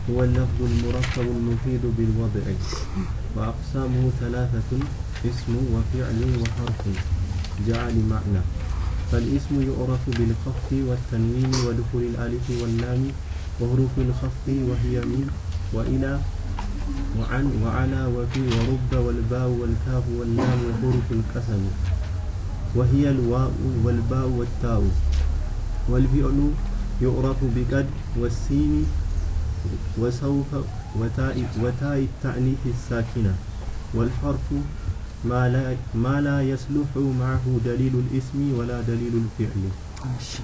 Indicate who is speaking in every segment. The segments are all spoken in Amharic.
Speaker 1: هو اللفظ المركب المفيد بالوضع وأقسامه ثلاثة اسم وفعل وحرف جاء لمعنى فالاسم يعرف بالخفض والتنوين ودخول الألف واللام وحروف الخفض وهي من وإلى وعن وعلى وفي ورب والباء والكاف واللام وحروف القسم وهي الواو والباء والتاء والفعل يعرف بقد والسين وسوف وتاء وتاء التأنيث الساكنة والحرف ما لا ما لا يصلح معه دليل الاسم ولا دليل الفعل
Speaker 2: ماشي.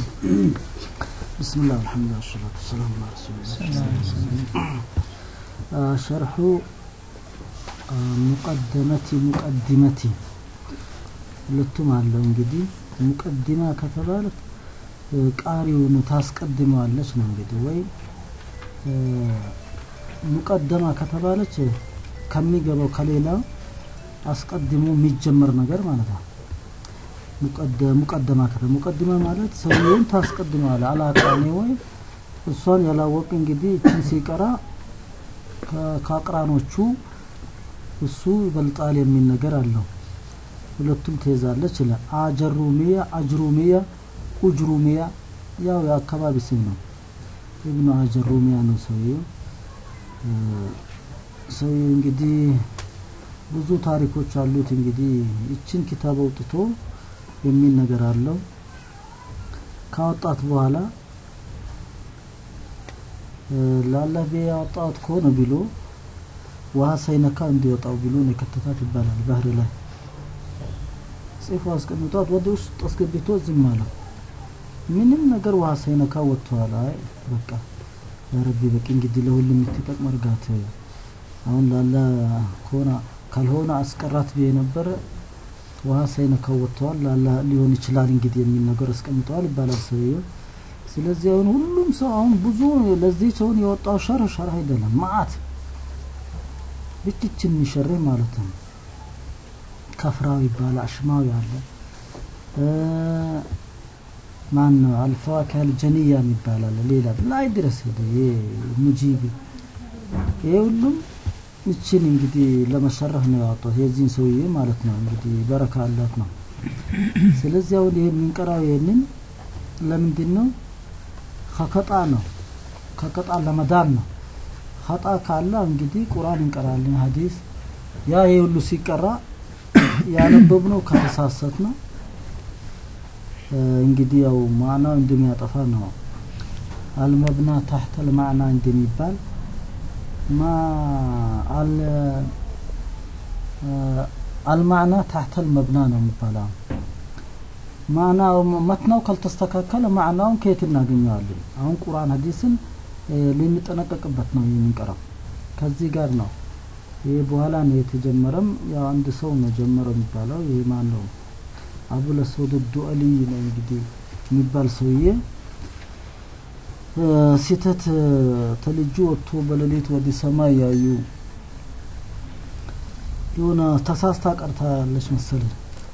Speaker 2: بسم الله والحمد لله والصلاة والسلام على رسول الله آه، شرح آه، مقدمة مقدمة ሁለቱም አለው እንግዲህ ሙቀዲማ ከተባለ እ፣ ቃሪውን ታስቀድመዋለች ነው እንግዲህ ወይ እ፣ ሙቀደማ ከተባለች ከሚገባው ከሌላው አስቀድሞ የሚጀመር ነገር ማለት ነው። ሙቀደ- ሙቀደማ ከተ ሙቀድመ ማለት ሰውየውን ታስቀድመዋል አላቃኔ ወይ እሷን ያላወቅ እንግዲህ እችን ሲቀራ ከ- ከአቅራኖቹ እሱ ይበልጣል የሚል ነገር አለው። ሁለቱም ትይዛለች ይላል። አጀሩሚያ፣ አጅሩሚያ፣ ኡጅሩሚያ ያው የአካባቢ ስም ነው። ኢብኑ አጀሩሚያ ነው ሰውየው። እ፣ ሰውየው እንግዲህ ብዙ ታሪኮች አሉት። እንግዲህ ይችን ኪታብ አውጥቶ የሚል ነገር አለው። ካወጣት በኋላ እ፣ ለአላህ ብዬ ያወጣት ከሆነ ብሎ ውሃ ሳይነካ እንዲወጣው ብሎ ነው የከተታት ይባላል። ባህር ላይ ጽፎ አስቀምጧት ወደ ውስጥ አስገብቶ ዝም አለው። ምንም ነገር ውሃ ሳይነካ ወጥቷል። አይ በቃ ያ ረቢ በቂ እንግዲህ ለሁሉም የምትጠቅም እርጋት አሁን ላላ ከሆነ ካልሆነ አስቀራት ብዬ ነበረ ውሃ ሳይነካው ወጥተዋል ላላ ሊሆን ይችላል እንግዲህ የሚል ነገር አስቀምጠዋል ይባላል ሰውየው። ስለዚህ አሁን ሁሉም ሰው አሁን ብዙ ለዚህ ሰውን የወጣው ሸርህ ሸርህ አይደለም ማአት ብቻችን የሚሸርህ ማለት ነው። ከፍራው ይባላል አሽማዊ አለ እ፣ ማን ነው አልፈዋኪህ አልጀንያ የሚባል አለ ሌላ ላይ ድረስ ሄደ ይሄ ሙጂብ ይሄ ሁሉም ይችን እንግዲህ ለመሸረፍ ነው ያወጣው የዚህን ሰውዬ ማለት ነው እንግዲህ በረካ አላት ነው ስለዚህ አሁን ይሄን የምንቀራው ይሄንን ለምንድን ነው ከከጣ ነው ከከጣ ለመዳን ነው ኸጣ ካለ እንግዲህ ቁርአን እንቀራለን ሀዲስ ያ ይሄ ሁሉ ሲቀራ ያነበብነው ከተሳሰት ነው እ፣ እንግዲህ ያው ማዕናው እንደሚያጠፋ ነው አልመብና ታህተል ማዕና እንደሚባል ማ አል እ፣ አልማዕና ታህተል መብና ነው የሚባለው ማዕናው መትናው ካልተስተካከለ ማዕናውን ከየት እናገኘዋለን አሁን ቁርአን ሀዲስን እ፣ ልንጠነቀቅበት ነው የምንቀራው ከዚህ ጋር ነው ይህ በኋላ ነው የተጀመረም ያው አንድ ሰው ነው ጀመረው የሚባለው ይህ ማን ነው አቡ ለሰውድ ዱአሊ ነው እንግዲህ የሚባል ሰውዬ እ፣ ሲተት እ፣ ተልጁ ወጥቶ በሌሊት ወደ ሰማይ ያዩ የሆነ ተሳስታ ቀርታ ያለች መሰለኝ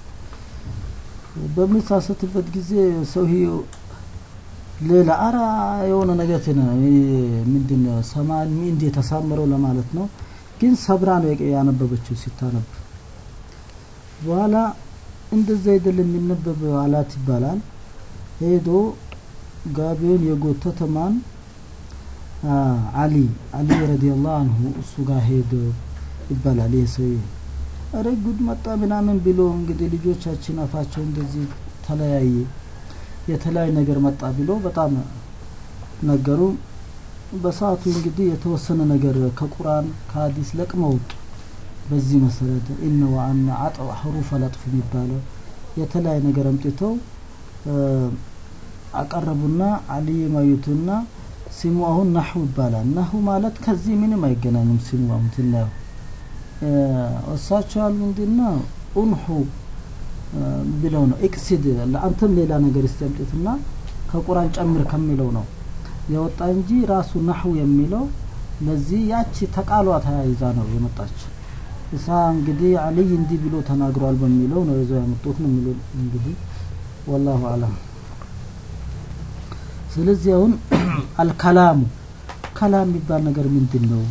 Speaker 2: በሚሳሰትበት ጊዜ ሰውዬው ሌላ አራ የሆነ ነገር ቴነ ምንድን ነው ሰማይ እንዲ የተሳመረው ለማለት ነው ግን ሰብራ ነው የቀ- ያነበበችው ሲታነብ በኋላ እንደዛ አይደለም የሚነበብ አላት ይባላል ሄዶ ጋቢውን የጎተተ ማን አ፣ አሊ አሊ ረዲየላሁ አንሁ እሱ ጋር ሄዶ ይባላል ይህ ሰውዬ እረ ጉድ መጣ ምናምን ብሎ እንግዲህ ልጆቻችን አፋቸው እንደዚህ ተለያየ የተለያየ ነገር መጣ ብሎ በጣም ነገሩ በሰዓቱ እንግዲህ የተወሰነ ነገር ከቁርአን ከሀዲስ ለቅመው ወጡ በዚህ መሰረት ኢነ ወአና አጥዋ ሐሩፍ አላጥፍ የሚባለው የተለያየ ነገር አምጥተው እ፣ አቀረቡና አልይ ማዩቱና ስሙ አሁን ናሁ ይባላል ናሁ ማለት ከዚህ ምንም አይገናኝም ስሙ አሁን ትናየው እ፣ እሳቸው ያሉ ምንድነው ኡንሑ እ፣ ብለው ነው ኤክሲድ ለአንተም ሌላ ነገር ይስተምጥትና ከቁርአን ጨምር ከሚለው ነው የወጣ እንጂ ራሱ ናሁ የሚለው ለዚህ ያቺ ተቃሏ ተያይዛ ነው የመጣች እሳ እንግዲህ አልይ እንዲህ ብሎ ተናግሯል በሚለው ነው ይዘው ያመጡት ነው የሚለው እንግዲህ ወላሁ አለም ስለዚህ አሁን አልከላሙ ከላም የሚባል ነገር ምንድን ነው?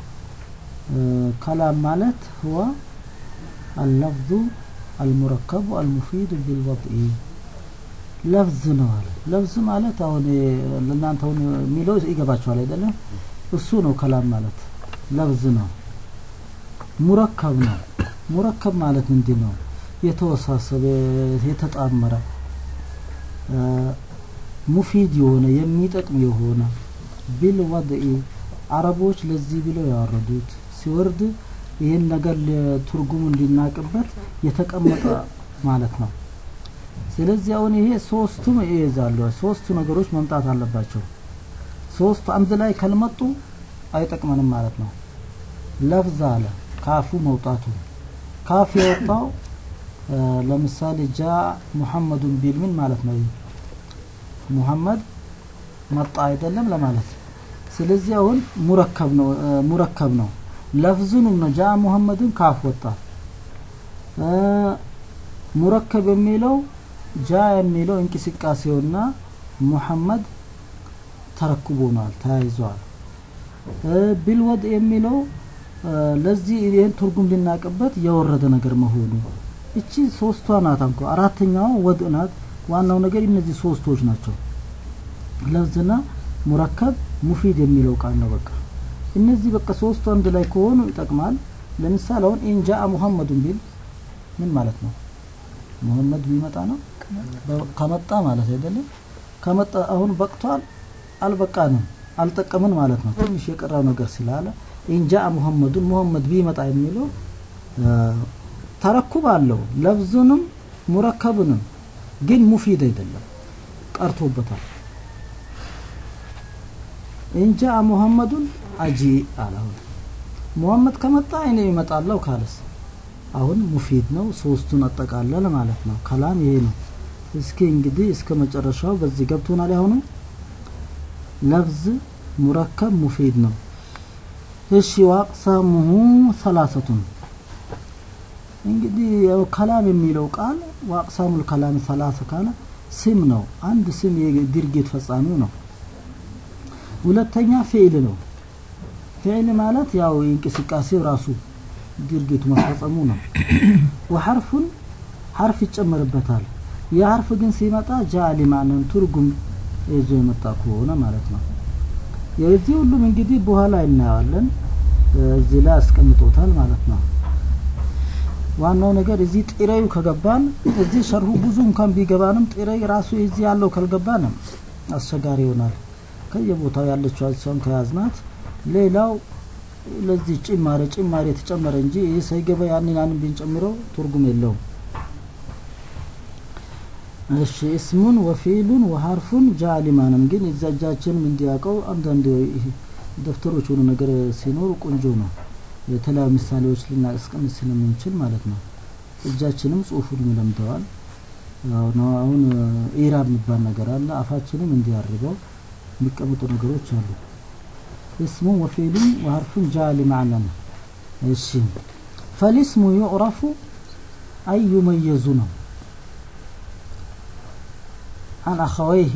Speaker 2: ከላም ማለት ህዋ አልለፍዙ አልሙረከቡ አልሙፊዱ ቢልወድኢ ለፍዝ ነው አለ። ለፍዝ ማለት አሁን ለእናንተ አሁን የሚለው ይገባቸዋል አይደለም? እሱ ነው ከላም ማለት ለፍዝ ነው። ሙረከብ ነው። ሙረከብ ማለት ምንድን ነው? የተወሳሰበ የተጣመረ ሙፊድ የሆነ የሚጠቅም የሆነ ቢል ወድኢ አረቦች ለዚህ ብለው ያወረዱት ሲወርድ ይህን ነገር ትርጉሙ እንዲናቅበት የተቀመጠ ማለት ነው። ስለዚህ አሁን ይሄ ሶስቱም ይይዛሉ። ሶስቱ ነገሮች መምጣት አለባቸው። ሶስቱ አንድ ላይ ካልመጡ አይጠቅመንም ማለት ነው። ለፍዝ አለ ካፉ መውጣቱ ካፍ የወጣው ለምሳሌ ጃ ሙሐመዱን ቢል ምን ማለት ነው? ሙሐመድ መጣ አይደለም ለማለት ስለዚህ አሁን ሙረከብ ነው ሙረከብ ነው ለፍዙንም ነው ጃ ሙሐመድን ካፍ ወጣ ሙረከብ የሚለው ጃ የሚለው እንቅስቃሴውና ሙሐመድ ተረክቦናል ተያይዘዋል ቢልወድ የሚለው ለዚህ ይህን ትርጉም ልናቅበት የወረደ ነገር መሆኑ እቺ ሶስቷ ናት እንኳ አራተኛው ወድ ናት ዋናው ነገር እነዚህ ሶስቶች ናቸው ለፍዝና ሙረከብ ሙፊድ የሚለው ቃል ነው በቃ እነዚህ በቃ ሶስቱ አንድ ላይ ከሆኑ ይጠቅማል ለምሳሌ አሁን ኢንጃ ሙሐመዱን ቢል ምን ማለት ነው ሙሐመድ ቢመጣ ነው ከመጣ ማለት አይደለም ከመጣ አሁን በቅቷል አልበቃንም አልጠቀምን ማለት ነው ትንሽ የቀረው ነገር ስላለ ኢንጃ ሙሐመዱን ሙሐመድ ቢመጣ የሚለው ተረኩብ አለው ለብዙንም ሙረከብንም ግን ሙፊድ አይደለም ቀርቶበታል እንጃ ሙሐመዱን አጂ አላሁ ሙሐመድ ከመጣ እኔ ይመጣለሁ ካለስ አሁን ሙፊድ ነው ሶስቱን አጠቃለለ ማለት ነው ከላም ይሄ ነው እስኪ እንግዲህ እስከ መጨረሻው በዚህ ገብቶናል አሁንም ለፍዝ ሙረከብ ሙፊድ ነው እሺ ዋቅሰሙሁ ሰላሰቱን እንግዲህ ያው ከላም የሚለው ቃል ዋቅሳሙል ከላም ሰላሰ ካለ ስም ነው አንድ ስም የድርጊት ፈጻሚው ነው ሁለተኛ ፊዕል ነው ፊዕል ማለት ያው እንቅስቃሴው ራሱ ድርጊቱ መፈጸሙ ነው ወሐርፉን ሐርፍ ይጨመርበታል የሐርፍ ግን ሲመጣ ጃሊ ማንን ትርጉም ይዞ የመጣ ከሆነ ማለት ነው የዚህ ሁሉም እንግዲህ በኋላ እናየዋለን እዚህ ላይ አስቀምጦታል ማለት ነው ዋናው ነገር እዚህ ጥሬዩ ከገባን እዚህ ሸርሁ ብዙ እንኳን ቢገባንም ጥሬ ራሱ እዚህ ያለው ካልገባንም አስቸጋሪ ይሆናል ከየቦታው ያለችው እሷን ከያዝናት ሌላው ለዚህ ጭማሬ ጭማሬ የተጨመረ እንጂ ይህ ሳይገባ ያንን ያንን ብንጨምረው ትርጉም የለውም እሺ እስሙን ወፊሉን ወሐርፉን ጃሊማንም ግን እዛ እጃችንም እንዲያውቀው አንዳንድ ደብተሮች ሆኑ ነገር ሲኖሩ ቆንጆ ነው የተለያዩ ምሳሌዎች ልናስቀምጥ ስለምንችል ማለት ነው እጃችንም ጽሁፉን ይለምደዋል አሁን ኢራብ የሚባል ነገር አለ አፋችንም እንዲያርበው የሚቀመጡ ነገሮች አሉ እስሙ ወፊሉን ወሐርፉን ጃሊ ማዕና እሺ ፈሊስሙ ዩዕረፉ አይ ዩመየዙ ነው አን አኸወይሂ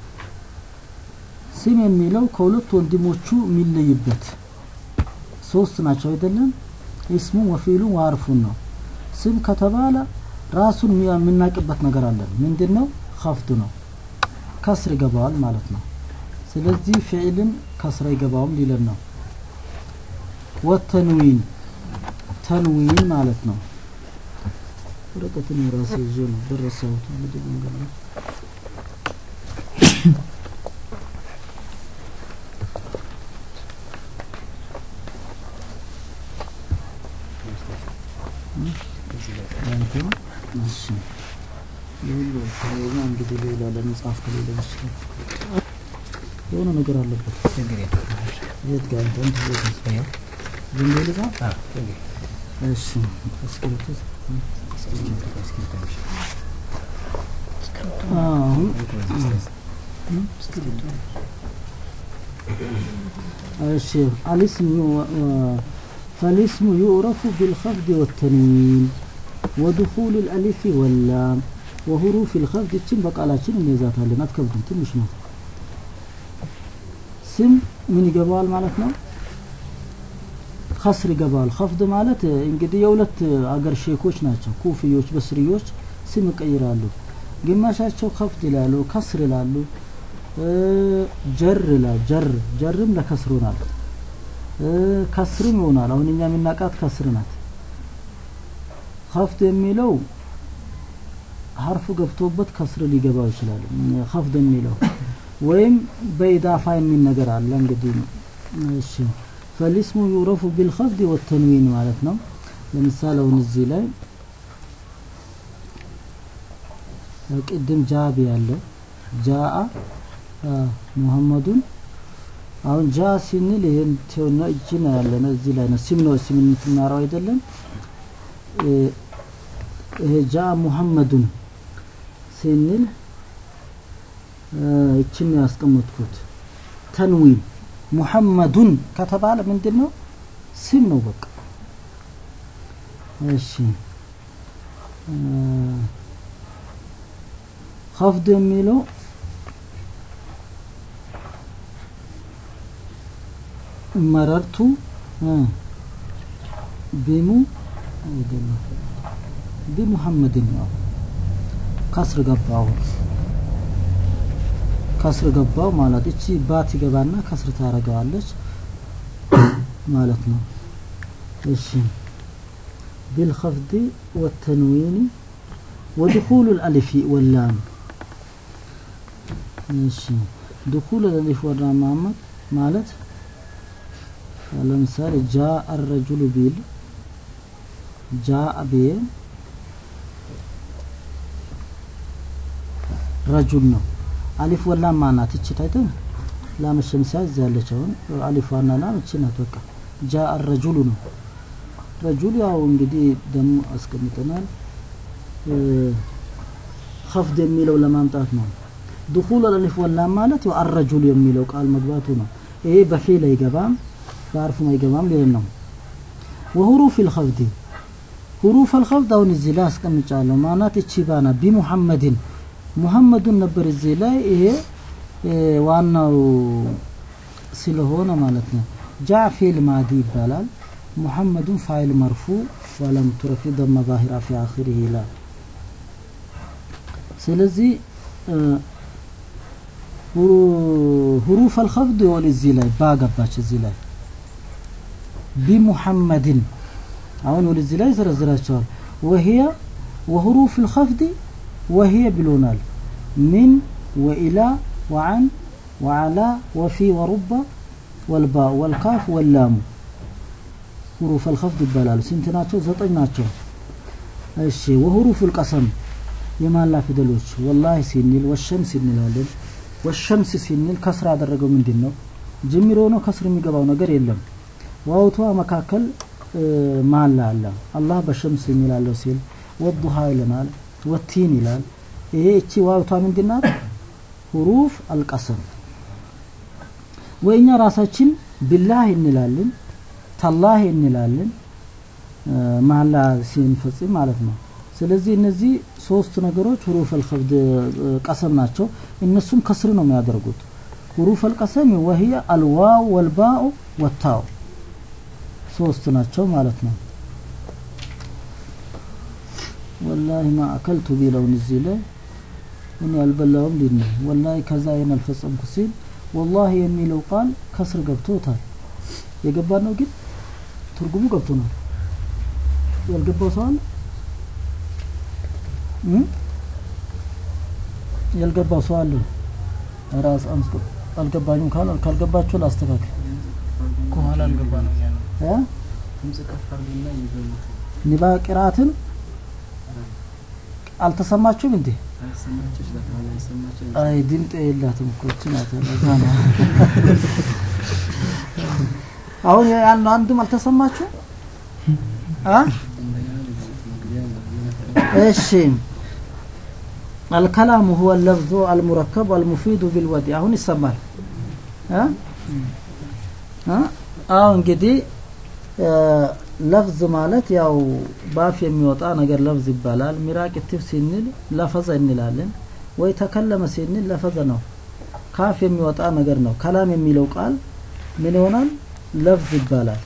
Speaker 2: ስም የሚለው ከሁለት ወንድሞቹ የሚለይበት ሶስት ናቸው አይደለም እስሙ ወፊሉ ወሐርፉን ነው ስም ከተባለ ራሱን የምናቅበት ነገር አለን ምንድን ነው ከፍድ ነው ከስር ይገባዋል ማለት ነው ስለዚህ ፊዕልን ከስራ ይገባውም ሊለን ነው ወተንዊን ተንዊን ማለት ነው ወረቀትን የራሴ ይዤ ነው ደረሰሁት እንግዲህ መንገድ ነው እንግዲህ ሌላ ለመጽሐፍ ከሌለ ይችላል የሆነ ነገር አለበት የት ጋር እንትን ዝም ብሎ ልጻፍ እሺ እስክሪብቶ አሁን እሺ አልስም فالاسم يعرف بالخفض والتنوين ودخول الألف واللام وحروف الخفض تشين بقالاتين እንይዛታለን አትከብድም ትንሽ ነው ስም ምን ይገባዋል ማለት ነው ከስር ይገባዋል ከፍድ ማለት እንግዲህ የሁለት አገር ሼኮች ናቸው ኩፍዮች በስርዮች ስም ይቀይራሉ ግማሻቸው ከፍድ ይላሉ ከስር ይላሉ ጀር ይላል ጀር ጀርም ለከስሩ ናት ከስርም ይሆናል አሁን እኛ የምናውቃት ከስር ናት ከፍድ የሚለው ሀርፉ ገብቶበት ከስር ሊገባው ይችላል ከፍድ የሚለው ወይም በኢዳፋ የሚል ነገር አለ እንግዲህ እሺ فالاسم يعرف بالخفض والتنوين ማለት ነው ለምሳሌ አሁን እዚህ ላይ ቅድም ጃቢ ያለ ጃአ ሙሐመዱን አሁን ጃ ሲንል ይሄን ቴውና እጅ ነው ያለ ነው እዚህ ላይ ነው ስም ነው ስም የምትማረው አይደለም ይሄ ጃ ሙሐመዱን ሲንል እችን ነው ያስቀመጥኩት ተንዊን ሙሐመዱን ከተባለ ምንድን ነው ስም ነው በቃ እሺ ከፍድ የሚለው መረርቱ ቢሙ አይደለም ቢሙሐመድን ነው ከስር ገባው ከስር ገባው ማለት እቺ ባት ይገባና ከስር ታረገዋለች ማለት ነው እሺ بالخفض والتنوين ودخول الألف واللام ماشي دخول الألف واللام محمد مالت ለምሳሌ ጃአ الرجل ቢል ጃአ ቢል ረጁል ነው አሊፍ ወላም ማናት እቺ ታይተ ላም ሸምሲያ እዚህ ያለች አሁን አሊፍ ዋና ላም እቺ ናት በቃ ጃአ الرجل ነው ረጁል ያው እንግዲህ ደግሞ አስቀምጠናል ከፍድ የሚለው ለማምጣት ነው ድኹል አልፍ ወላም ማለት ያው አረጁል የሚለው ቃል መግባቱ ነው ይሄ በፊል አይገባም በአርፉም አይገባም ሊል ነው ወሁሩፍ الخفض ሁሩፍ الخفض አሁን እዚህ ላይ አስቀምጫለሁ ማናት እቺ ባና ቢሙሐመድን ሙሐመዱን ነበር እዚህ ላይ ይሄ ዋናው ስለሆነ ማለት ነው ጃ ፊል ማዲ ይባላል محمد فاعل مرفوع ولم ترفي ضم ظاهرة في آخره لا ስለዚህ ሁሩፍ አልኸፍድ ይሆን እዚህ ላይ ባገባች እዚህ ላይ ቢሙሐመድን አሁን ወደዚህ ላይ ዘረዝራቸዋል ወህየ ወሁሩፍ الخفض وهي ብሎናል من وإلى وعن وعلى وفي ورب والباء والكاف واللام ሁሩፍ አልኸፍድ ይባላሉ ስንት ናቸው ዘጠኝ ናቸው እሺ ወሁሩፍ القسم የማላ ፊደሎች ወላሂ ሲንል ወሸምስ እንላለን ወሸምስ ሲንል ከስር ያደረገው ምንድን ነው ጅምሮ ነው ከስር የሚገባው ነገር የለም ዋውቷ መካከል ማላ አለ አላህ በሸምስ የሚላለው ሲል ወዱሃ ይለናል ወቲን ይላል ይሄ እቺ ዋውቷ ምንድናት ሁሩፍ አልቀሰም ወይኛ ራሳችን ቢላህ እንላለን ታላህ እንላለን ማላ ሲንፈጽም ማለት ነው ስለዚህ እነዚህ ሶስት ነገሮች ሁሩፍ አልኸፍድ ቀሰም ናቸው እነሱም ከስር ነው የሚያደርጉት ሁሩፍ አልቀሰም ወህየ አልዋው ወልባኡ ወታው ሶስት ናቸው ማለት ነው ወላሂ ማ አከልቱ ቢለውን እዚህ ላይ እኔ አልበላውም ሊል ነው ወላሂ ከዛ ይህን አልፈጸምኩ ሲል ወላሂ የሚለው ቃል ከስር ገብቶታል የገባ ነው ግን ትርጉሙ ገብቶናል ያልገባው ሰው አለ ያልገባው ሰው አለ ራስ አምስቶ አልገባኝም ካል ካልገባችሁ ላስተካክል
Speaker 3: ከኋላ አልገባ ነው ያለው
Speaker 2: እ
Speaker 3: ድምጽ ከፍ አድርግና ይዘሙት
Speaker 2: ኒባ ቅራአትን አልተሰማችሁም እንዴ
Speaker 3: አይሰማችሁ ይችላል አይሰማችሁ
Speaker 2: አይ ድምጥ የላትም እኮ እቺ ናት ለዛ ነው አሁን ያን አንድም አልተሰማችሁ አ እሺ الكلام هو اللفظ المركب المفيد بالودي አሁን ይሰማል አ አ አሁን እንግዲህ ለፍዝ ማለት ያው ባፍ የሚወጣ ነገር ለፍዝ ይባላል ሚራቅ ትፍ ሲንል ለፈዘ እንላለን ወይ ተከለመ ሲንል ለፈዘ ነው ካፍ የሚወጣ ነገር ነው ከላም የሚለው ቃል ምን ይሆናል ለፍዝ ይባላል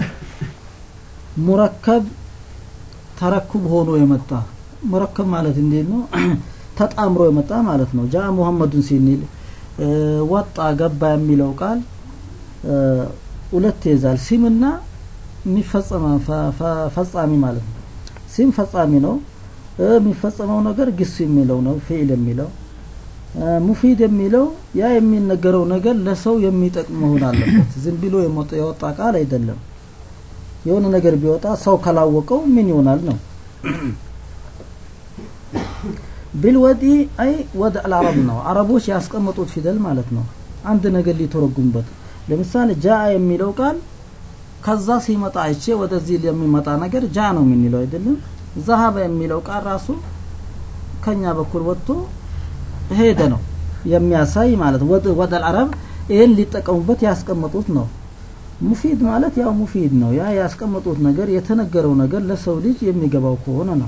Speaker 2: ሙረከብ ተረኩብ ሆኖ የመጣ ሙረከብ ማለት እንዴት ነው ተጣምሮ የመጣ ማለት ነው ጃ ሙሐመዱን ሲኒል እ፣ ወጣ ገባ የሚለው ቃል እ፣ ሁለት ይዛል ሲምና የሚፈጸመ ፈ- ፈ- ፈጻሚ ማለት ነው ሲም ፈጻሚ ነው እ፣ የሚፈጸመው ነገር ግስ የሚለው ነው ፊዕል የሚለው እ፣ ሙፊድ የሚለው ያ የሚነገረው ነገር ለሰው የሚጠቅም መሆን አለበት ዝም ብሎ የሞጠ- የወጣ ቃል አይደለም የሆነ ነገር ቢወጣ ሰው ካላወቀው ምን ይሆናል ነው ቢልወዲ አይ ወደ አልአረብ ነው አረቦች ያስቀመጡት ፊደል ማለት ነው አንድ ነገር ሊተረጉሙበት ለምሳሌ ጃ የሚለው ቃል ከዛ ሲመጣ አይቼ ወደዚህ የሚመጣ ነገር ጃ ነው የምንለው አይደለም ዘሀበ የሚለው ቃል ራሱ ከኛ በኩል ወጥቶ ሄደ ነው የሚያሳይ ማለት ወደ ወደ አልአረብ ይህን ሊጠቀሙበት ያስቀመጡት ነው ሙፊድ ማለት ያው ሙፊድ ነው ያ ያስቀመጡት ነገር የተነገረው ነገር ለሰው ልጅ የሚገባው ከሆነ ነው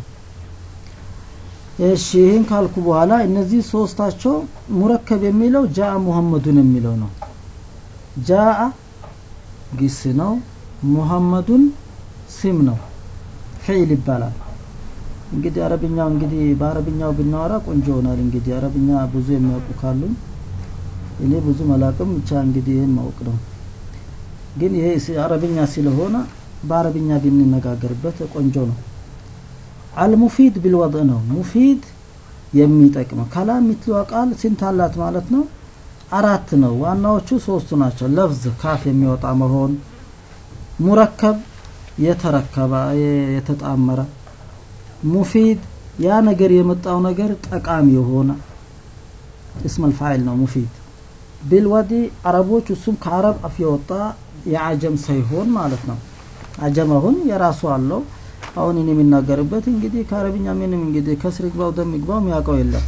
Speaker 2: እሺ ይህን ካልኩ በኋላ እነዚህ ሶስታቸው ሙረከብ የሚለው ጃአ ሙሐመዱን የሚለው ነው ጃአ ግስ ነው ሙሐመዱን ስም ነው ፊዕል ይባላል እንግዲህ አረብኛው እንግዲህ በአረብኛው ብናወራ ቆንጆ ይሆናል እንግዲህ አረብኛ ብዙ የሚያውቁ ካሉ እኔ ብዙ መላቅም ብቻ እንግዲህ ይህን ማወቅ ነው ግን ይሄ ስ- አረብኛ ስለሆነ በአረብኛ ብንነጋገርበት ቆንጆ ነው አልሙፊድ ቢልወضዕ ነው ሙፊድ የሚጠቅመው ከላም የምትለዋ ቃል ስንት አላት ማለት ነው አራት ነው ዋናዎቹ ሶስቱ ናቸው ለፍዝ ካፍ የሚወጣ መሆን ሙረከብ የተረከበ የ- የተጣመረ ሙፊድ ያ ነገር የመጣው ነገር ጠቃሚ የሆነ እስም አልፋይል ነው ሙፊድ ቢልወዲ አረቦች እሱም ከአረብ አፍ የወጣ የአጀም ሳይሆን ማለት ነው አጀም አሁን የራሱ አለው አሁን እኔ የሚናገርበት እንግዲህ ከአረብኛ ምንም እንግዲህ ከስር ይግባው ደም ይግባው የሚያውቀው የለም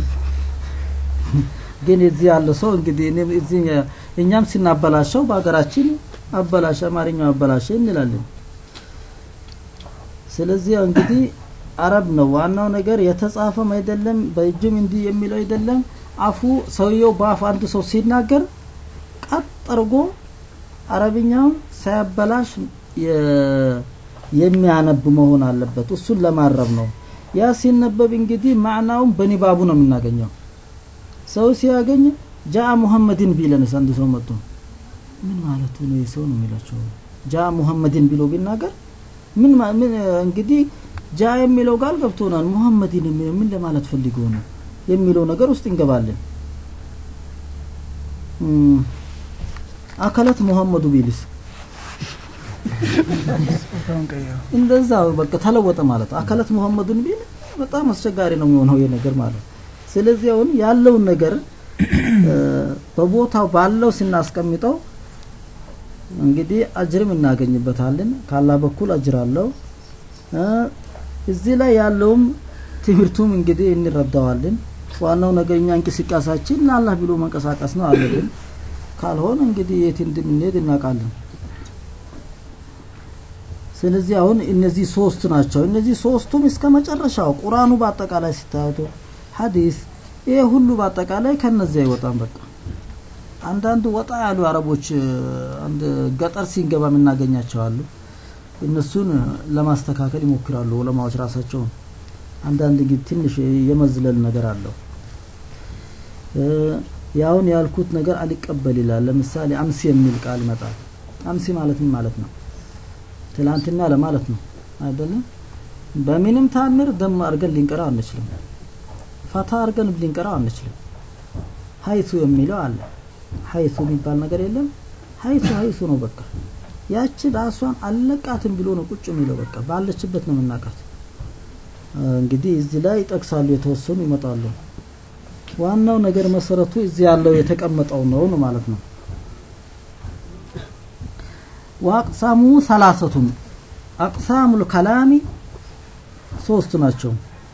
Speaker 2: ግን እዚህ ያለ ሰው እንግዲህ እኔም እዚህ እኛም ስናበላሸው በሀገራችን አበላሸ አማርኛው አበላሸ እንላለን ስለዚህ ያው እንግዲህ አረብ ነው ዋናው ነገር የተጻፈም አይደለም በእጅም እንዲህ የሚለው አይደለም አፉ ሰውየው በአፍ አንድ ሰው ሲናገር ቀጥ አድርጎ አረብኛውን ሳያበላሽ የ- የሚያነብ መሆን አለበት እሱን ለማረብ ነው ያ ሲነበብ እንግዲህ ማዕናውን በኒባቡ ነው የምናገኘው ሰው ሲያገኝ ጃአ ሙሐመድን ቢለንስ አንድ ሰው መጥቶ ምን ማለቱ ነው የሰው ነው የሚላቸው ጃአ ሙሐመድን ቢሎ ቢናገር ምን ማ- ምን እንግዲህ ጃ የሚለው ቃል ገብቶናል ሙሐመድን የሚለው ምን ለማለት ፈልጎ ነው የሚለው ነገር ውስጥ እንገባለን እም፣ አከለት ሙሐመዱ ቢልስ
Speaker 3: ጾታውን ቀየሩ።
Speaker 2: እንደዛ በቃ ተለወጠ ማለት አካላት ሙሐመዱን ቢል በጣም አስቸጋሪ ነው የሚሆነው ይሄ ነገር ማለት ስለዚህ አሁን ያለውን ነገር እ፣ በቦታው ባለው ስናስቀምጠው እንግዲህ አጅርም እናገኝበታለን ካላ በኩል አጅር አለው እ፣ እዚህ ላይ ያለውም ትምህርቱም እንግዲህ እንረዳዋለን ዋናው ነገር እኛ እንቅስቃሴያችን ለአላህ ብሎ መንቀሳቀስ ነው አለብን ካልሆነ እንግዲህ የት እንደምንሄድ እናውቃለን ስለዚህ አሁን እነዚህ ሶስት ናቸው እነዚህ ሶስቱም እስከ መጨረሻው ቁርአኑ በአጠቃላይ ሲታያቱ ሐዲስ ይሄ ሁሉ በአጠቃላይ ከነዚያ አይወጣም በቃ አንዳንድ ወጣ ያሉ አረቦች እ፣ አንድ ገጠር ሲንገባ የምናገኛቸው አሉ እነሱን ለማስተካከል ይሞክራሉ ዑለማዎች ራሳቸውን አንዳንድ ጊዜ ትንሽ የመዝለል ነገር አለው እ፣ ያውን ያልኩት ነገር አልቀበል ይላል ለምሳሌ አምሲ የሚል ቃል ይመጣል አምሲ ማለት ምን ማለት ነው ትላንትና ለማለት ነው አይደለም በምንም ታምር ደም አድርገን ልንቀራው አንችልም ፈታ አድርገን ልንቀራው አንችልም ሀይቱ የሚለው አለ ሀይቱ የሚባል ነገር የለም ሀይቱ ሀይቱ ነው በቃ ያቺ ራሷን አለቃትም ብሎ ነው ቁጭ የሚለው በቃ ባለችበት ነው የምናውቃት እንግዲህ እዚህ ላይ ይጠቅሳሉ የተወሰኑ ይመጣሉ ዋናው ነገር መሰረቱ እዚህ ያለው የተቀመጠው ነው ነው ማለት ነው ወአቅሳሙ ሰላሰቱም አቅሳሙል ከላሚ ሶስት ናቸው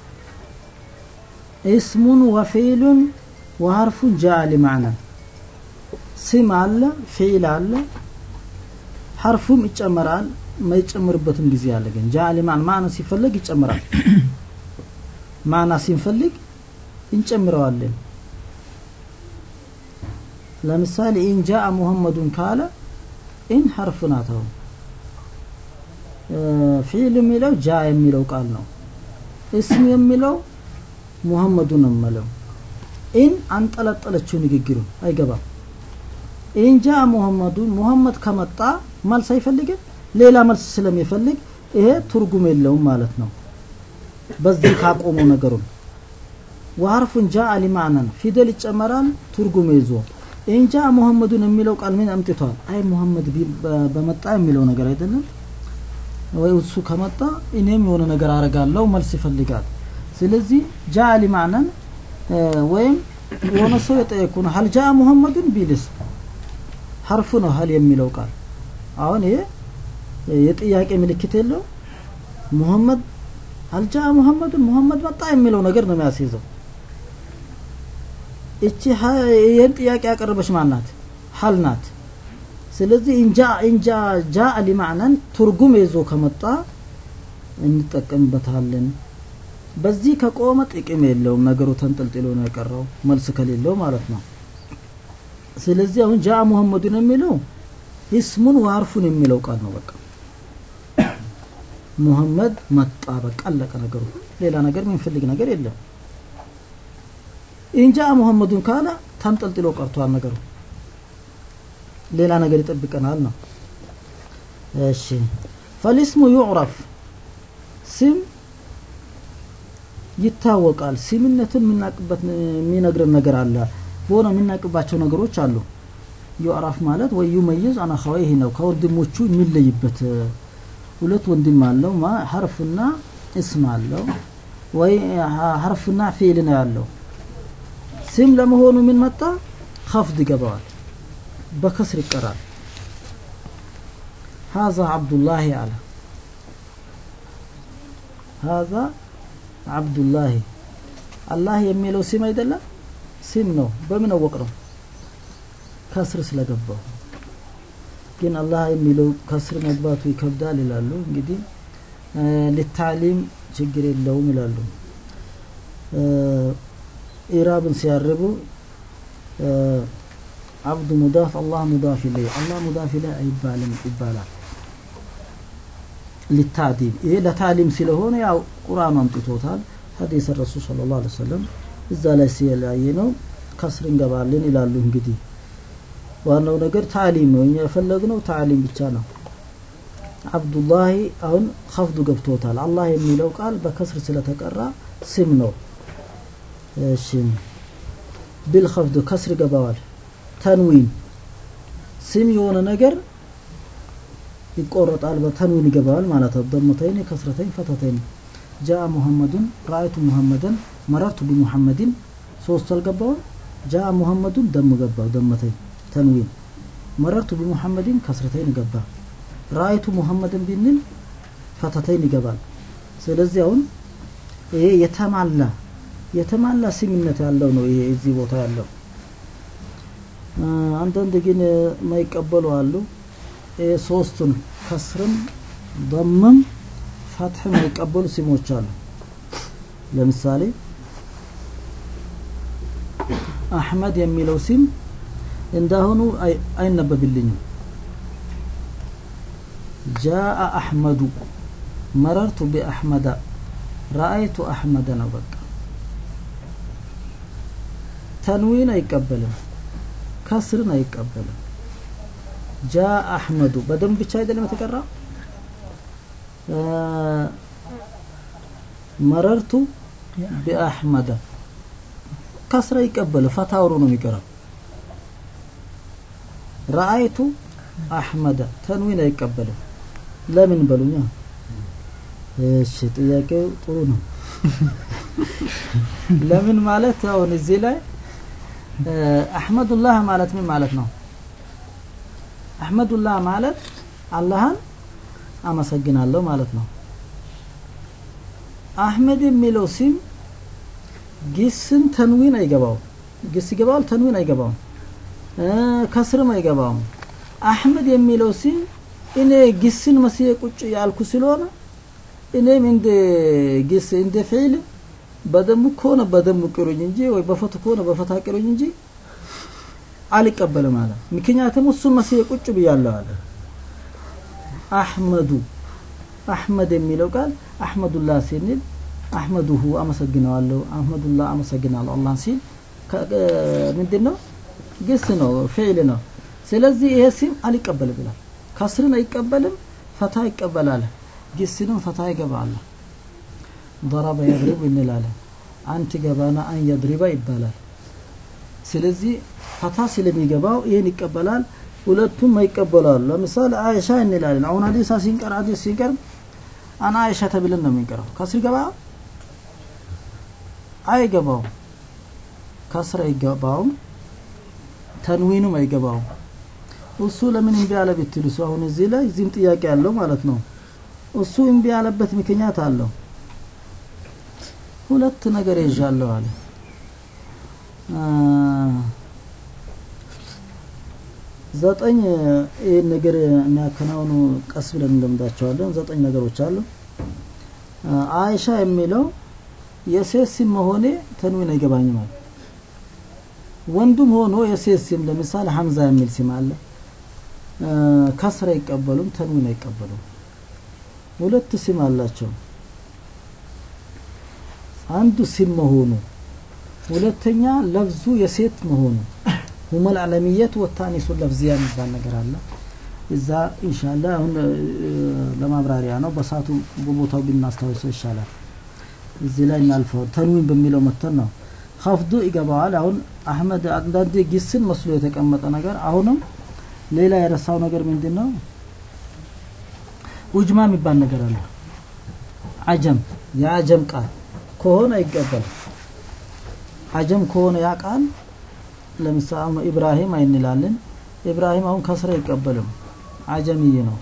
Speaker 2: እስሙን ወፊሉን ወሀርፉን ጃአ ሊማዕና ስም አለ ፊዕል አለ ሐርፉም ይጨመራል የማይጨምርበትም ጊዜ አለ ግን ጃአ ሊማዕና ማዕና ሲፈለግ ይጨምራል ማዕና ሲንፈልግ እንጨምረዋለን ለምሳሌ ኢን ጃአ ሙሐመዱን ካለ ኢን ሐርፍ ናት አሁን ፊዕል የሚለው ጃ የሚለው ቃል ነው እስም የሚለው ሙሐመዱ ነው የምለው ኢን አንጠለጠለችው ንግግሩ አይገባም ኢን ጃ ሙሐመዱ ሙሐመድ ከመጣ መልስ አይፈልግም ሌላ መልስ ስለሚፈልግ ይሄ ትርጉም የለውም ማለት ነው በዚህ ካቆሙ ነገሩን ወሐርፉን ጃ ሊማዕናን ፊደል ይጨመራል ትርጉም ይዞ ኢንጃ ሙሐመዱን የሚለው ቃል ምን አምጥቷል አይ ሙሐመድ በመጣ የሚለው ነገር አይደለም ወይ እሱ ከመጣ እኔም የሆነ ነገር አረጋለሁ መልስ ይፈልጋል ስለዚህ ጃ ሊማዕናን ወይም የሆነ ሰው የጠየቁ ነው ሀል ጃ ሙሐመዱን ቢልስ ሐርፉ ነው ሀል የሚለው ቃል አሁን ይሄ የጥያቄ ምልክት የለው ሙሐመድ አልጃ ሙሐመዱን ሙሐመድ መጣ የሚለው ነገር ነው የሚያስይዘው እቺ ይህን ጥያቄ ያቀረበች ማናት ሀል ናት ስለዚህ እንጃ እንጃ ጃ ሊማዕናን ትርጉም ይዞ ከመጣ እንጠቀምበታለን በዚህ ከቆመ ጥቅም የለውም ነገሩ ተንጠልጥሎ ነው የቀረው መልስ ከሌለው ማለት ነው ስለዚህ አሁን ጃ ሙሐመዱን የሚለው እስሙን ዋርፉን የሚለው ቃል ነው በቃ ሙሐመድ መጣ በቃ አለቀ ነገሩ ሌላ ነገር የሚፈልግ ነገር የለም ኢንጃ ሙሐመዱን ካለ ተንጠልጥሎ ቀርቷል ነገሩ ሌላ ነገር ይጠብቀናል ነው እሺ ፈሊስሙ ዩዕረፍ ስም ይታወቃል ስምነትን የምናቅበት የሚነግረን ነገር አለ በሆነ የምናቅባቸው ነገሮች አሉ ዩዕረፍ ማለት ወይ ዩመይዝ አን አኸወይህ ነው ከወንድሞቹ የሚለይበት ሁለት ወንድም አለው ማ ሐርፍና እስም አለው ወይ ሐርፍና ፊዕል ነው ያለው ስም ለመሆኑ ምን መጣ ኸፍድ ይገባዋል በከስር ይቀራል هذا عبد الله على هذا عبد الله الله የሚለው ስም አይደለም ስም ነው በምን አወቅ ነው ከስር ስለገባው ግን አላህ የሚለው ከስር መግባቱ ይከብዳል ይላሉ እንግዲህ ለታሊም ችግር የለውም ይላሉ ኢራብን ሲያርቡ አብዱ ሙዳፍ አላህ ሙዳፍ ኢለይ አላህ ሙዳፍ ኢለይ አይባልም ይባላል ሊታዲም ይሄ ለታሊም ስለሆነ ያው ቁርአኑ አምጥቶታል ሐዲስ ረሱል ሰለላሁ ዐለይሂ ወሰለም እዛ ላይ ሲያየ ነው ከስር እንገባለን ይላሉ እንግዲህ ዋናው ነገር ታሊም ነው እኛ የፈለግነው ታሊም ብቻ ነው አብዱላሂ አሁን ከፍዱ ገብቶታል አላህ የሚለው ቃል በከስር ስለተቀራ ስም ነው እሺ ቢልኸፍዱ ከስር ገባዋል ተንዊን ስም የሆነ ነገር ይቆረጣል በተንዊን ይገባዋል ማለት ነው ደሙተይን ከስረተይን ፈተተይን ጃአ ሙሐመዱን ራአይቱ ሙሐመደን መረርቱ ቢሙሐመድን ሶስት አልገባውም ጃአ ሙሐመዱን ደም ገባው ደመተይን ተንዊን መረርቱ ቢሙሐመድን ከስረተይን ገባ ራአይቱ ሙሐመድን ቢንል ፈተተይን ይገባል ስለዚህ አሁን ይሄ የተማላ የተማላ ስምነት ያለው ነው ይሄ እዚህ ቦታ ያለው አንዳንድ ግን የማይቀበሉ አሉ ይሄ ሶስቱን ከስርም በምም ፈትህ የማይቀበሉ ስሞች አሉ ለምሳሌ አህመድ የሚለው ስም እንዳሁኑ አይነበብልኝም ጃአ አሕመዱ መረርቱ ቢአሕመዳ ረአይቱ አሕመደ ነው በቃ ተንዊን አይቀበልም ከስርን አይቀበልም ጃ አሕመዱ በደንብ ብቻ አይደለም የተቀራ መረርቱ ቢአሕመደ ከስር አይቀበል ፈታውሩ ነው የሚቀራው ረአይቱ አሕመደ ተንዊን አይቀበልም ለምን በሉኛ እሺ ጥያቄው ጥሩ ነው ለምን ማለት አሁን እዚህ ላይ አሕመዱላህ ማለት ምን ማለት ነው አሕመዱላህ ማለት አላህን አመሰግናለሁ ማለት ነው አሕመድ የሚለው ሲም ግስን ተንዊን አይገባውም ግስ ይገባዋል ተንዊን አይገባውም ከስርም አይገባውም አሕመድ የሚለው ሲም እኔ ግስን መስዬ ቁጭ ያልኩ ስለሆነ እኔም እንደ ግስ እንደ ፊዕል በደሙ ከሆነ በደሙ ቅሩኝ እንጂ ወይ በፈቱ ከሆነ በፈታ ቅሩኝ እንጂ አልቀበልም አለ ምክንያቱም እሱን መስዬ ቁጭ ብያለሁ አለ አሕመዱ አሕመድ የሚለው ቃል አሕመዱላህ ሲንል አሕመዱሁ አመሰግነዋለሁ አሕመዱላህ አመሰግናለሁ አላህን ሲል ምንድን ነው ግስ ነው ፊዕል ነው ስለዚህ ይሄ ሲም አልቀበልም ይላል ከስርን አይቀበልም ፈታ ይቀበላል ግስንም ፈታ ይገባል ضرب يضرب እንላለን አንት ገባና አን የድሪባ ይባላል ስለዚህ ፈታ ስለሚገባው ይህን ይቀበላል ሁለቱም አይቀበላሉ ለምሳሌ አይሻ እንላለን አሁን ሀዲሳ ሲንቀር ሀዲስ ሲንቀር አና አይሻ ተብለን ነው የሚንቀረው ከስር ገባ አይገባውም ከስር አይገባውም ተንዊኑም አይገባውም እሱ ለምን እምቢ አለ ብትሉ ሰው አሁን እዚህ ላይ እዚህም ጥያቄ አለው ማለት ነው እሱ እምቢ ያለበት ምክንያት አለው ሁለት ነገር ይዣለሁ አለ ዘጠኝ ይህን ነገር የሚያከናውኑ ቀስ ብለን እንደምዳቸዋለን ዘጠኝ ነገሮች አሉ አይሻ የሚለው የሴት ስም መሆኔ ተንዊን አይገባኝም አለ ወንዱም ሆኖ የሴት ስም ለምሳሌ ሀምዛ የሚል ስም አለ ከስር አይቀበሉም ተንዊን አይቀበሉም ሁለት ስም አላቸው አንዱ ስም መሆኑ ሁለተኛ ለብዙ የሴት መሆኑ ሁመል አለሚየት ወታኒሱ ለፍዚያ የሚባል ነገር አለ እዛ ኢንሻአላ አሁን ለማብራሪያ ነው በሳቱ በቦታው ብናስታውሰው ይሻላል እዚህ ላይ እናልፈው ተንዊን በሚለው መተን ነው ኸፍዱ ይገባዋል አሁን አህመድ አንዳንዴ ጊስን መስሎ የተቀመጠ ነገር አሁንም ሌላ የረሳው ነገር ምንድን ነው ኡጅማ የሚባል ነገር አለ አጀም የአጀም ቃል ከሆነ ይቀበል አጀም ከሆነ ያ ቃል ለምሳሌ ኢብራሂም አይንላለን ኢብራሂም አሁን ከስራ አይቀበልም አጀምይ ነው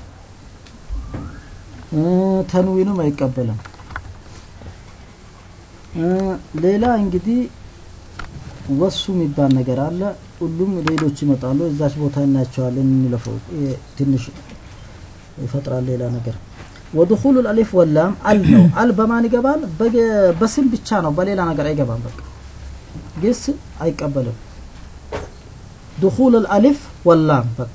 Speaker 2: ተንዊኑም አይቀበልም ሌላ እንግዲህ ወሱ የሚባል ነገር አለ ሁሉም ሌሎች ይመጣሉ እዛች ቦታ እናያቸዋለን እንለፈው ትንሽ ይፈጥራል ሌላ ነገር ወድኹሉ አሊፍ ወላም አል ነው አል በማን ይገባል በስም ብቻ ነው በሌላ ነገር አይገባም በቃ ግስ አይቀበልም دخول الألف واللام بق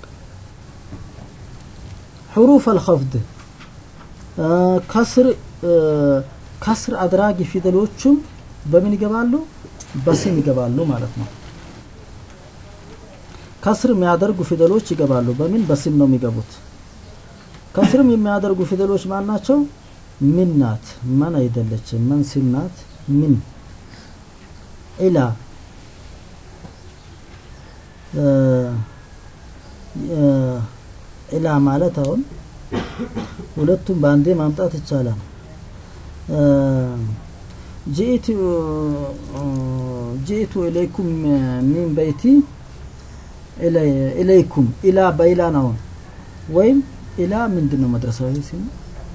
Speaker 2: حروف الخفض آه كسر آه كسر أدراج في دلوتشم بمن يقبالو بسم يقبالو مالتنا كسر የሚያደርጉ ፊደሎች ይገባሉ በምን በስም ነው የሚገቡት ከስርም የሚያደርጉ ፊደሎች ማን ናቸው ምን ናት ማን አይደለችም መን ስም ናት ምን ኢላ ኢላ ማለት አሁን ሁለቱም በአንዴ ማምጣት ይቻላል ጂኢቱ ጂኢቱ ኢለይኩም ሚን በይቲ ኢለይኩም ኢላ በኢላ ነው ወይም ኢላ ምንድን ነው መድረሳው ይሄ ሲሙ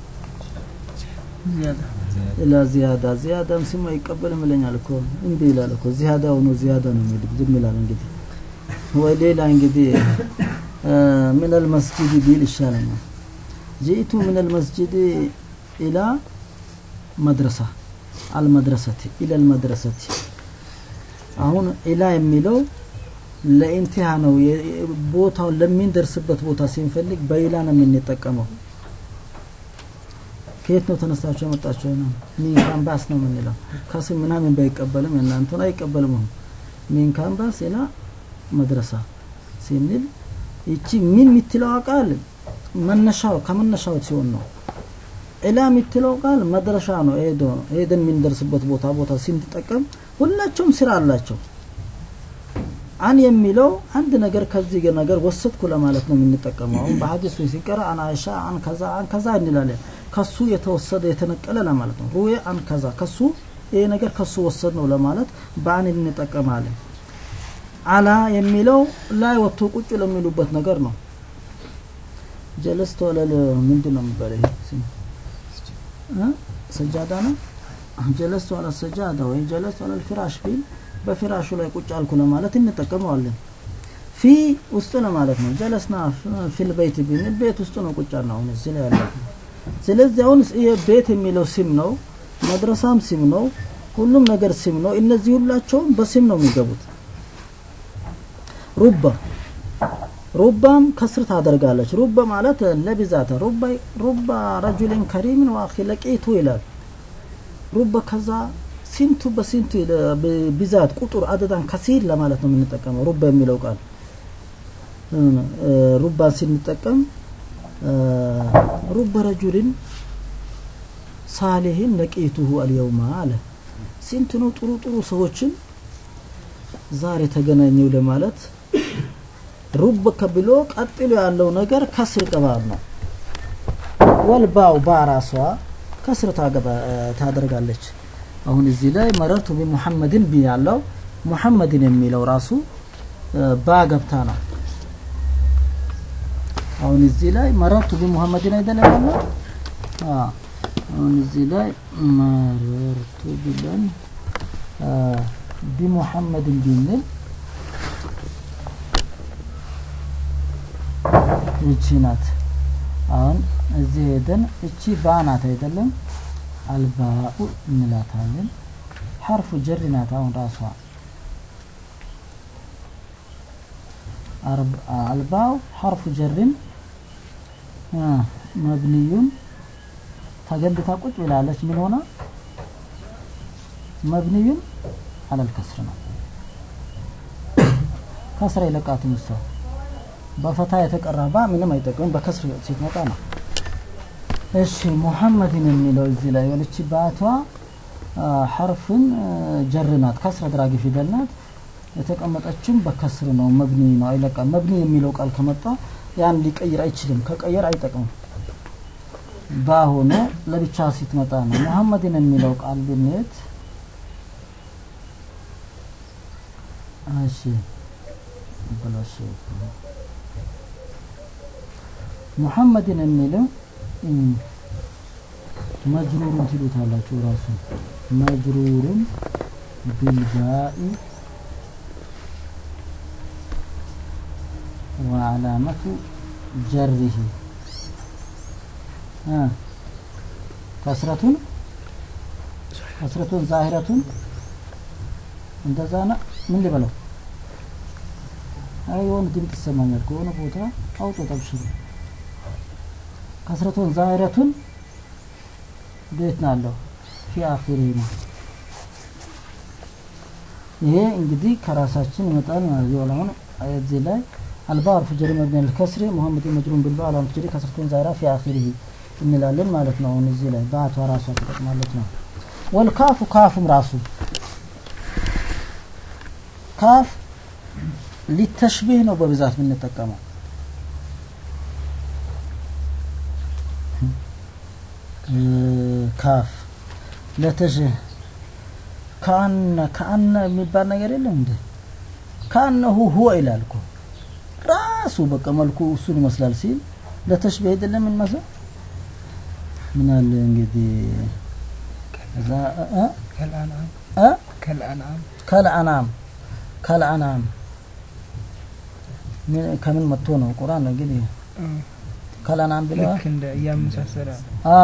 Speaker 2: ኢላ ዚያዳ ዚያዳም ስም አይቀበልም ይለኛል እኮ እምቢ ይላል እኮ ዚያዳ ሆኖ ዚያዳ ነው የሚል ዝም ይላል እንግዲህ ወይ ሌላ እንግዲህ ምን አልመስጂድ ቢል ይሻለኛል ጂኢቱ ምን አልመስጂድ ኢላ መድረሳ አልመድረሰቲ ኢላ አልመድረሰቲ አሁን ኢላ የሚለው ለኢንቲሃ ነው ቦታውን ለሚንደርስበት ቦታ ሲንፈልግ በኢላ ነው የምንጠቀመው ከየት ነው ተነስታችሁ የመጣችሁ ነው ሚን ካምባስ ነው የምንለው ከስም ምናምን ባይቀበልም እናንተን አይቀበልም ሚን ካምባስ ኢላ መድረሳ ሲንል ይቺ ምን የምትለው ቃል መነሻው ከመነሻው ሲሆን ነው ኢላ የምትለው ቃል መድረሻ ነው ሄዶ ሄደን የምንደርስበት ቦታ ቦታ ሲንጠቀም ሁላቸውም ስራ አላቸው አን የሚለው አንድ ነገር ከዚህ ነገር ወሰድኩ ለማለት ነው የምንጠቀመው አሁን በሀዲሱ ሲቀራ አን አይሻ አን ከዛ አን ከዛ እንላለን ከሱ የተወሰደ የተነቀለ ለማለት ነው ሩዌ አን ከዛ ከሱ ይሄ ነገር ከሱ ወሰድ ነው ለማለት በአን እንጠቀማለን አላ የሚለው ላይ ወጥቶ ቁጭ ለሚሉበት ነገር ነው ጀለስት ወለል ምንድን ነው የሚባለው ይሄ ስም ሰጃዳ ነው ጀለስት ወለ ሰጃዳ ወይ ጀለስት ወለ ፍራሽ ቢል በፍራሹ ላይ ቁጭ አልኩ ለማለት እንጠቀመዋለን ፊ ውስጥ ለማለት ነው ጀለስና ፊል በይት ቢል ቤት ውስጥ ነው ቁጭ ነው አሁን እዚህ ላይ ያለው ስለዚህ አሁን ይሄ ቤት የሚለው ስም ነው መድረሳም ስም ነው ሁሉም ነገር ስም ነው እነዚህ ሁላቸውም በስም ነው የሚገቡት ሩባ ሩባም ከስር ታደርጋለች ሩባ ማለት ለብዛት ሩባ ሩባ ረጁልን ከሪምን ወአኺ ለቂቱ ይላል ሩባ ከዛ ሲንቱ በሲንቱ ይለ- ብ- ብዛት ቁጥር አደዳን ከሲር ለማለት ነው የምንጠቀመው ሩባ የሚለው ቃል እ፣ ሩባን ስንጠቀም እ፣ ሩባ ረጁልን ሳሌህን ለቂቱሁ አልየውማ አለ ስንት ነው ጥሩ ጥሩ ሰዎችን ዛሬ ተገናኘው ለማለት ሩብ ከብሎ ቀጥሎ ያለው ነገር ከስር ቅባብ ነው ወልባው ባራሷ ከስር ታገባ- ታደርጋለች አሁን እዚህ ላይ መረርቱ ቢሙሐመድን ቢ ያለው ሙሐመድን የሚለው ራሱ እ፣ ባ ገብታ ነው አሁን እዚህ ላይ መረርቱ ቢሙሐመድን አይደለም ያለው አ፣ አሁን እዚህ ላይ መረርቱ ብለን አ፣ ቢሙሐመድን ቢንል እቺ ናት አሁን እዚህ ሄደን እቺ ባ ናት አይደለም አልባኡ እንላታለን ሐርፉ ጀር ናት አሁን ራሷ አርብ- አልባው ሐርፉ ጀርን አ፣ መብንዩን ተገንብታ ቁጭ ብላለች ምን ሆና መብንዩን አለል ከስር ነው ከስራ ይለቃትም ሰው በፈታ የተቀራ ባ ምንም አይጠቅምም በከስር ሲትመጣ ነው እሺ ሙሐመድን የሚለው እዚህ ላይ የሆነች ባቷ አ፣ ሐርፍን አ፣ ጀር ናት ከስር አድራጊ ፊደል ናት የተቀመጠችም በከስር ነው መብኒ ነው አይለቃም መብኒ የሚለው ቃል ከመጣ ያን ሊቀይር አይችልም ከቀየር አይጠቅምም ባ ሆኖ ለብቻ ሲትመጣ ነው ሙሐመድን የሚለው ቃል ብንሄድ እሺ በላሽ ሙሐመድን የሚለው እም፣ መጅሩሩን ትሉታላችሁ ራሱ መጅሩሩን ቢልባኢ ወዓላመቱ ጀሪህ አ፣ ከስረቱን ከስረቱን ዛሂረቱን እንደዛ ና ምን ልበለው አይ የሆነ ድምፅ ይሰማኛል ከሆነ ቦታ አውጦ ጠብሽሩ ከስረቱን ዛሂረቱን ቤት ናለው ፊ አኺሪ ነው ይሄ እንግዲህ ከራሳችን ይመጣል ማለት ነው አሁን እዚህ ላይ አልባር ፍጀሪ መብኒ ልከስሪ ሙሐመድ መጅሩን ብልባ አላም ፍጀሪ ከስረቱን ዛሂራ ፊ አኺሪህ እንላለን ማለት ነው አሁን እዚህ ላይ ባቷ ራሷ ትጠቅማለች ነው ወልካፉ ካፉም ራሱ ካፍ ሊተሽቢህ ነው በብዛት የምንጠቀመው እ፣ ካፍ ለተሽ ከአነ ከአነ የሚባል ነገር የለም እንዴ ከአነሁ ሁወ ይላል እኮ ራሱ በቃ መልኩ እሱን ይመስላል ሲል ለተሽቢህ አይደለም የሚመስል ምን አለ እንግዲህ እዛ እ እ
Speaker 4: كالأنعام
Speaker 2: እ
Speaker 4: كالأنعام
Speaker 2: ከልአናም ከልአናም ምን- ከምን መጥቶ ነው ቁርአን ነው እንግዲህ ከልአናም ብለዋል
Speaker 4: ልክ እንደ እያመሳሰለ
Speaker 2: አ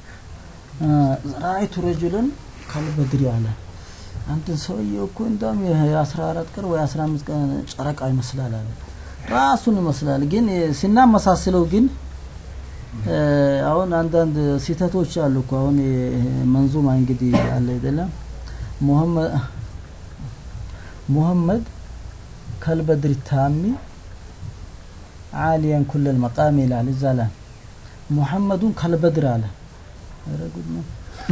Speaker 2: ራአይቱ ረጁልን ካልበድሪ አለ አንድን ሰውዬ እኮ እንደውም የአስራ አራት ቀን ወይ አስራ አምስት ቀን ጨረቃ ይመስላል አለ ራሱን ይመስላል ግን ሲናመሳስለው ግን እ፣ አሁን አንዳንድ ስህተቶች አሉ እኮ አሁን ይሄ መንዙማ እንግዲህ አለ አይደለም ሙሐመድ ሙሐመድ ከልበድሪ ታሚ ዓሊያን ኩለል መቃም ይላል እዛ ላይ ሙሐመዱን ከልበድር አለ ኧረ ጉድ ነው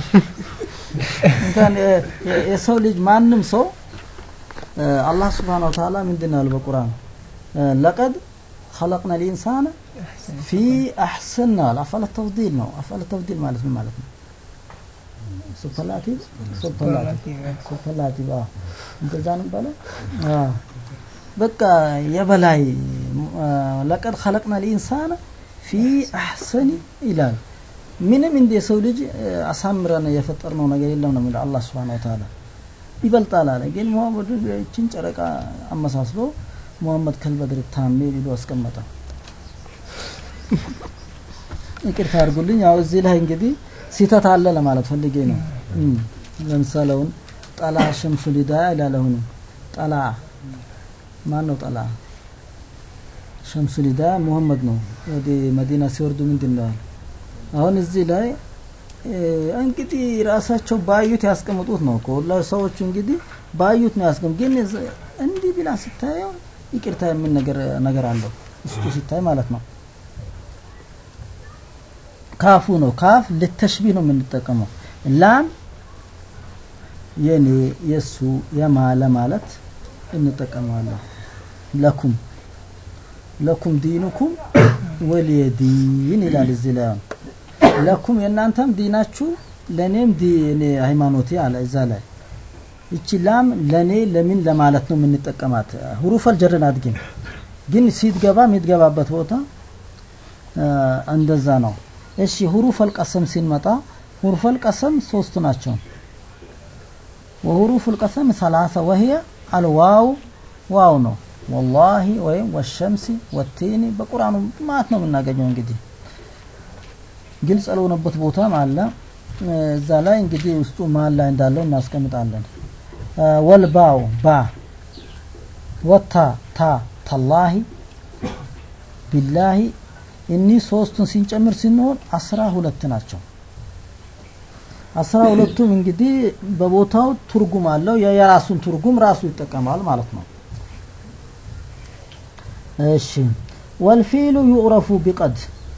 Speaker 2: እንኳን የ- የ- የሰው ልጅ ማንም ሰው እ፣ አላህ ስብሓን ወተዓላ ምንድን ነው ያለው በቁርአን እ፣ ለቀድ خلقنا الإنسان في أحسن أفعل التفضيل ነው أفعل التفضيل ማለት ምን ማለት ነው ሱፐርላቲቭ ሱፐርላቲቭ ሱፐርላቲቭ አዎ እንደዛ ነው የሚባለው አዎ በቃ የበላይ አ፣ ለቀድ خلقنا الإنسان في أحسن ይላል ምንም እንደ የሰው ልጅ አ፣ አሳምረን የፈጠርነው ነገር የለም ነው የሚለው አላህ Subhanahu Wa Ta'ala ይበልጣል አለ ግን ሙሐመድን ይችን ጨረቃ አመሳስሎ ሙሐመድ ከልበድር ታሜ ብሎ አስቀመጠ ይቅርታ አድርጉልኝ ያው እዚህ ላይ እንግዲህ ሲተት አለ ለማለት ፈልጌ ነው እም፣ ለምሳሌ አሁን ጠላ ሸምሱ ሊዳ ይላል አሁንም ጠላ ማን ነው ጠላ ሸምሱል ሂዳያ ሙሐመድ ነው ወደ መዲና ሲወርዱ ምንድን ነው ያለ አሁን እዚህ ላይ እ፣ እንግዲህ ራሳቸው ባዩት ያስቀምጡት ነው እኮ ሁላ ሰዎቹ እንግዲህ ባዩት ነው ያስቀምጡ ግን እዝ- እንዲህ ብላ ስታየው ይቅርታ የሚል ነገር ነገር አለው ውስጡ ሲታይ ማለት ነው ካፉ ነው ካፍ ልተሽቢህ ነው የምንጠቀመው ላም የኔ የሱ የማ ለማለት እንጠቀመዋለን ለኩም ለኩም ዲኑኩም ወሊየ ዲን ይላል እዚህ ላይ አሁን ለኩም የእናንተም ዲናችሁ ለእኔም ዲኔ ሃይማኖቴ አለ እዛ ላይ እቺ ላም ለእኔ ለምን ለማለት ነው የምንጠቀማት ሁሩፈል ጀርን አድግም ግን ሲትገባ የሚትገባበት ቦታ አ፣ እንደዛ ነው እሺ ሁሩፈል ቀሰም ሲንመጣ ሁሩፈል ቀሰም ሶስት ናቸው وحروف القسم ثلاثة وهي الواو واو ነው والله ወይም والشمس والتين በቁርአኑ ማለት ነው የምናገኘው እንግዲህ ግልጽ ያልሆነበት ቦታም አለ እዛ ላይ እንግዲህ ውስጡ መሀል ላይ እንዳለው እናስቀምጣለን አ፣ ወልባው ባ ወታ ታ ተላሂ ቢላሂ እኒህ ሶስቱን ሲንጨምር ስንሆን አስራ ሁለት ናቸው አስራ ሁለቱም እንግዲህ በቦታው ትርጉም አለው የራሱን ትርጉም ራሱ ይጠቀማል ማለት ነው እሺ ወልፊሉ ዩዕረፉ ቢቀድ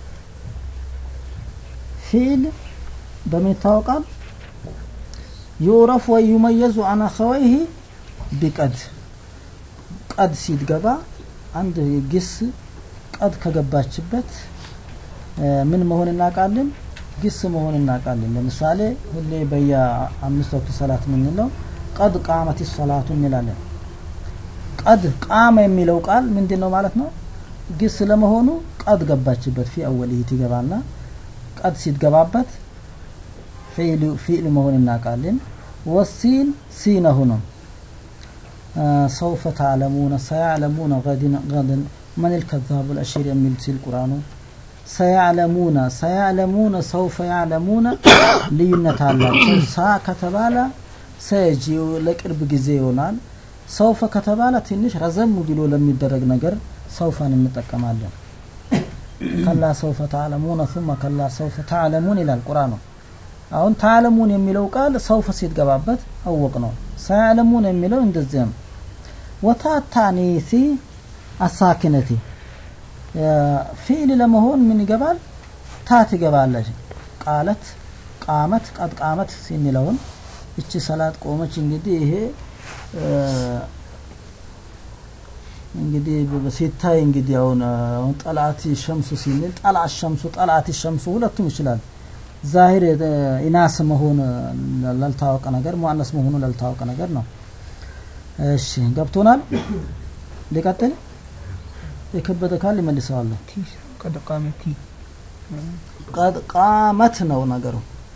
Speaker 2: ፊል በምን ይታወቃል ዩዕረፍ ወይ ዩመየዙ አን አኸወይህ ቢቀድ ቀድ ሲትገባ አንድ ግስ ቀድ ከገባችበት እ፣ ምን መሆን እናውቃለን ግስ መሆን እናውቃለን ለምሳሌ ሁሌ በየአምስት ወቅት ሰላት የምንለው ቀድ ቃመት ሰላቱ እንላለን ቀድ ቃመ የሚለው ቃል ምንድን ነው ማለት ነው ግስ ለመሆኑ ቀድ ገባችበት ፊ አወልህ ትገባና ቀድ ሲትገባበት ፊዕሉ ፊዕል መሆን እናውቃለን ወሲን ሲነሁ ነው አ፣ ሰውፈ ተዕለሙነ ሰያዕለሙነ ገድን ገድን መን ልከዛቡ ልአሽር የሚል ሲል ቁርአኑ ሰያዕለሙነ ሰያዕለሙነ ሰውፈ ያዕለሙነ ልዩነት አላቸው ሳ ከተባለ ሰጂ ለቅርብ ጊዜ ይሆናል ሰውፈ ከተባለ ትንሽ ረዘም ብሎ ለሚደረግ ነገር ሰውፈን እንጠቀማለን ከላ ሰውፈ ተዕለሙነ ثم ከላ ሰውፈ ተዕለሙን ይላል ቁርአኑ አሁን ተዕለሙን የሚለው ቃል ሰውፈ ሲትገባበት አወቅ ነው ሰያዕለሙን የሚለው እንደዚያ ነው ወታታኒሲ አሳኪነቲ ፊዕል ለመሆን ምን ይገባል ታት ይገባለች ቃለት ቃመት ቀድ ቃመት ሲንለውን እቺ ሰላት ቆመች እንግዲህ ይሄ እ፣ እንግዲህ በ- ሲታይ እንግዲህ አሁን አሁን ጠላት ሸምሱ ሲንል ጠላት ሸምሱ ጠላት ሸምሱ ሁለቱም ይችላል ዛሂር እ፣ ኢናስ መሆን ላልታወቀ ነገር ሙአነስ መሆኑ ላልታወቀ ነገር ነው እሺ ገብቶናል ሊቀጥል የከበደ ካል ይመልሰዋለሁ
Speaker 4: ቲ ቀድ ቃመት ቲ
Speaker 2: ቀድ ቃመት ነው ነገሩ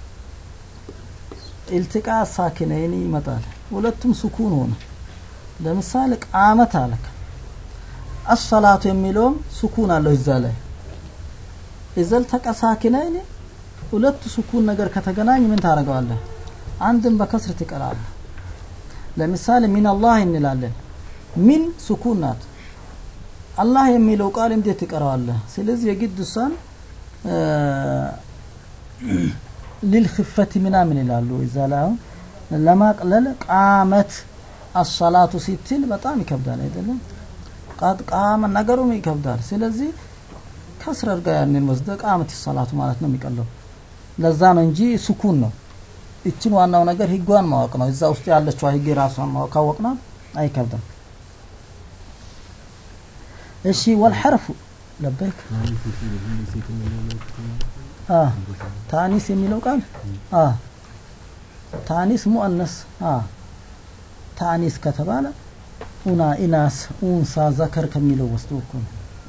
Speaker 2: ኢልትቃ ሳኪነይን ይመጣል ሁለቱም ስኩን ሆነ ለምሳሌ ቃመት አለክ አሰላቱ የሚለውም ስኩን አለው እዛ ላይ እዘል ተቀሳኪነይን ሁለቱ ስኩን ነገር ከተገናኝ ምን ታደርገዋለህ አንድን በከስር ትቀራለህ ለምሳሌ ሚን አላህ እንላለን ሚን ስኩን ናት አላህ የሚለው ቃል እንዴት ትቀረዋለህ ስለዚህ የግድ እሷን እ፣ ሊልክፈት ምናምን ይላሉ እዛ ላይ አሁን ለማቅለል ቃመት አሰላቱ ሲትል በጣም ይከብዳል አይደለም ቃድ ቃመ ነገሩም ይከብዳል ስለዚህ ከስር አድርጋ ያንን ወስደ ቃመት ሰላቱ ማለት ነው የሚቀለው ለዛ ነው እንጂ ስኩን ነው እችን ዋናው ነገር ህጓን ማወቅ ነው እዛ ውስጥ ያለችው ህግ ራሷን ማወቅ ካወቅና አይከብድም እሺ ወልሐርፉ ለበይክ አ ታኒስ የሚለው ቃል አ ታኒስ ሙአነስ አ ታኒስ ከተባለ ኡና ኢናስ ኡንሳ ዘከር ከሚለው ወስዶ እኮ ነው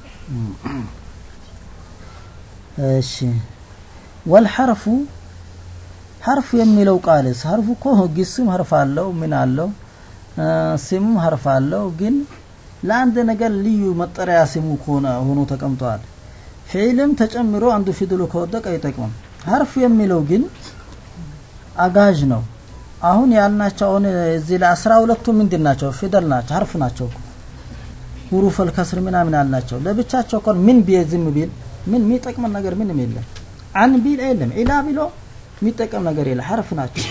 Speaker 2: እሺ ወልሐርፉ ሐርፍ የሚለው ቃልስ ሐርፉ እኮ ግስም ሐርፍ አለው ምን አለው አ፣ ስሙም ሐርፍ አለው ግን ለአንድ ነገር ልዩ መጠሪያ ስሙ ከሆነ ሆኖ ተቀምጧል ፊዕልም ተጨምሮ አንዱ ፊደሉ ከወደቀ አይጠቅምም ሐርፍ የሚለው ግን አጋዥ ነው አሁን ያልናቸው አሁን እዚህ ላይ አስራ ሁለቱ ምንድን ናቸው ፊደል ናቸው ሐርፍ ናቸው እኮ። ሁሩፈል ከስር ምናምን አላቸው ለብቻቸው እኮ ምን ቢል ዝም ቢል ምን የሚጠቅመን ነገር ምንም የለም አን ቢል የለም ኢላ ቢሎ የሚጠቀም ነገር የለ ሐርፍ ናቸው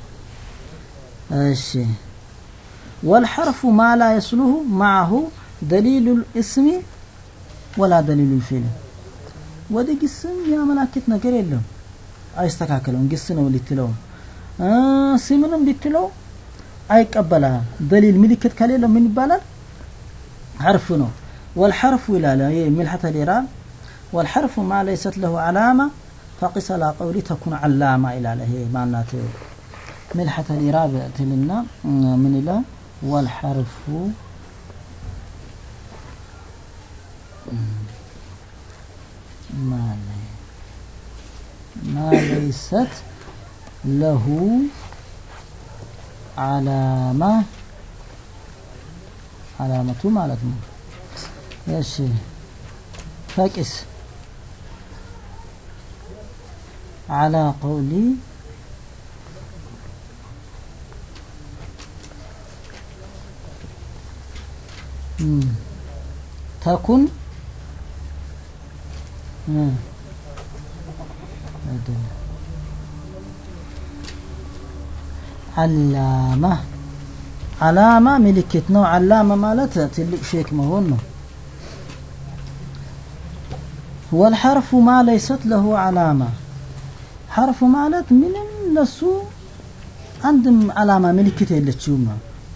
Speaker 2: እሺ والحرف ما لا يصله معه دليل الاسم ولا دليل الفعل ወደ ግስም ያመላክት ነገር የለም አይስተካከለውም ግስ ነው ልትለው ስምንም ልትለው አይቀበልም ደሊል ምልክት ከሌለው ምን ይባላል حرف ነው والحرف ይላል ይሄ ملحة الإعراب والحرف ما ليست له علامة فقس على قولي تكون علامة ይላል ይሄ ማናት ملحة الإعراب تلنا من إلى والحرف ما لي ما ليست له علامة علامة مالتنا ايش فاكس على قولي مم. تكن مم. عدل. علامة علامة ملكت نوع علامة مالت تلك شيك مهون والحرف ما ليست له علامة حرف مالت من النسو عندهم علامة ملكت يلتشوما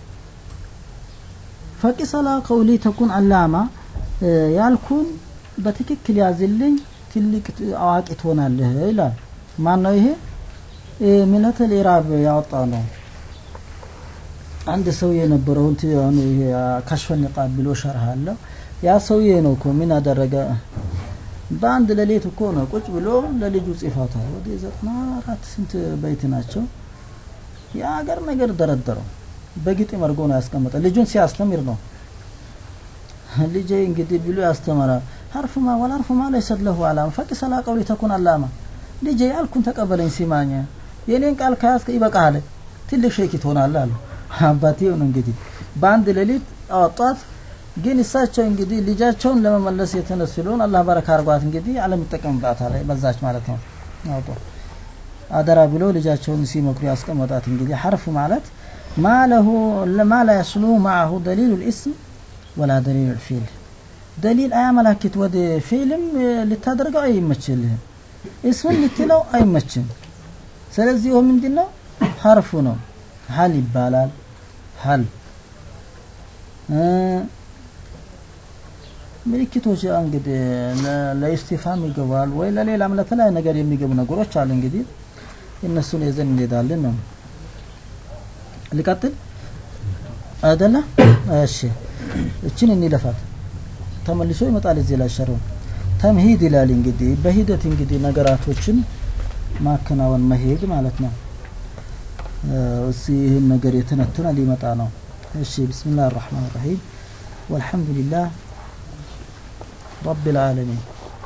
Speaker 2: ፈቂስ አላ ቀውሊ ተኩን አላማ ያልኩን በትክክል ያዝልኝ ትልቅ አዋቂ ትሆናለህ ይላል ማን ነው ይሄ ሚነተል ኢራብ ያወጣ ነው አንድ ሰውዬ የነበረውን አሁን ይሄ ከሽፈ ኒቃብ ብሎ ሸርህ አለው ያ ሰውዬ ነው እኮ ምን አደረገ በአንድ ሌሊት እኮ ነው ቁጭ ብሎ ለልጁ ጽፏታል ወደ ዘጠና አራት ስንት በይት ናቸው የአገር ነገር ደረደረው በግጥም አድርጎ ነው ያስቀመጠ ልጁን ሲያስተምር ነው ልጄ እንግዲህ ብሎ ያስተምራል ሀርፍማ ወልሀርፍማ ለይሰት ለሁ አላማ ፈቂስ አላ ቀውሊ ተኩን አላማ ልጄ ያልኩን ተቀበለኝ ሲማኝ የኔን ቃል ከያዝክ ይበቃሃል ትልቅ ሼክ ትሆናለህ አሉ አባቴው ነው እንግዲህ በአንድ ሌሊት አወጧት ግን እሳቸው እንግዲህ ልጃቸውን ለመመለስ የተነሱ ስለሆን አላህ በረካ አርጓት እንግዲህ አለም ይጠቀምባታል በዛች ማለት ነው አውጦ አደራ ብሎ ልጃቸውን ሲመክሩ ያስቀመጣት እንግዲህ ሐርፍ ማለት ما له ما لا يصله معه دليل الاسم ولا دليل الفعل دليل آية ملاكت ود فيلم لتدرجة أي يمثلهم اسم لتلو أي يمثل ስለዚህ ይኸው ምንድን ነው ሀርፉ ነው ሀል ይባላል ሀል ምልክቶች እንግዲህ ለኢስቲፋም ይገባል ወይ ለሌላም ለተለያዩ ነገር የሚገቡ ነገሮች አሉ እንግዲህ እነሱን ይዘን እንሄዳለን ነው ልቀጥል አይደለ እሺ እችን እንለፋት ተመልሶ ይመጣል እዚህ ላይ ሸረው ተምሂድ ይላል እንግዲህ በሂደት እንግዲህ ነገራቶችን ማከናወን መሄድ ማለት ነው እሲ ይህን ነገር የተነተነ ሊመጣ ነው እሺ ብስሚላህ الرحمن الرحيم والحمد لله رب العالمين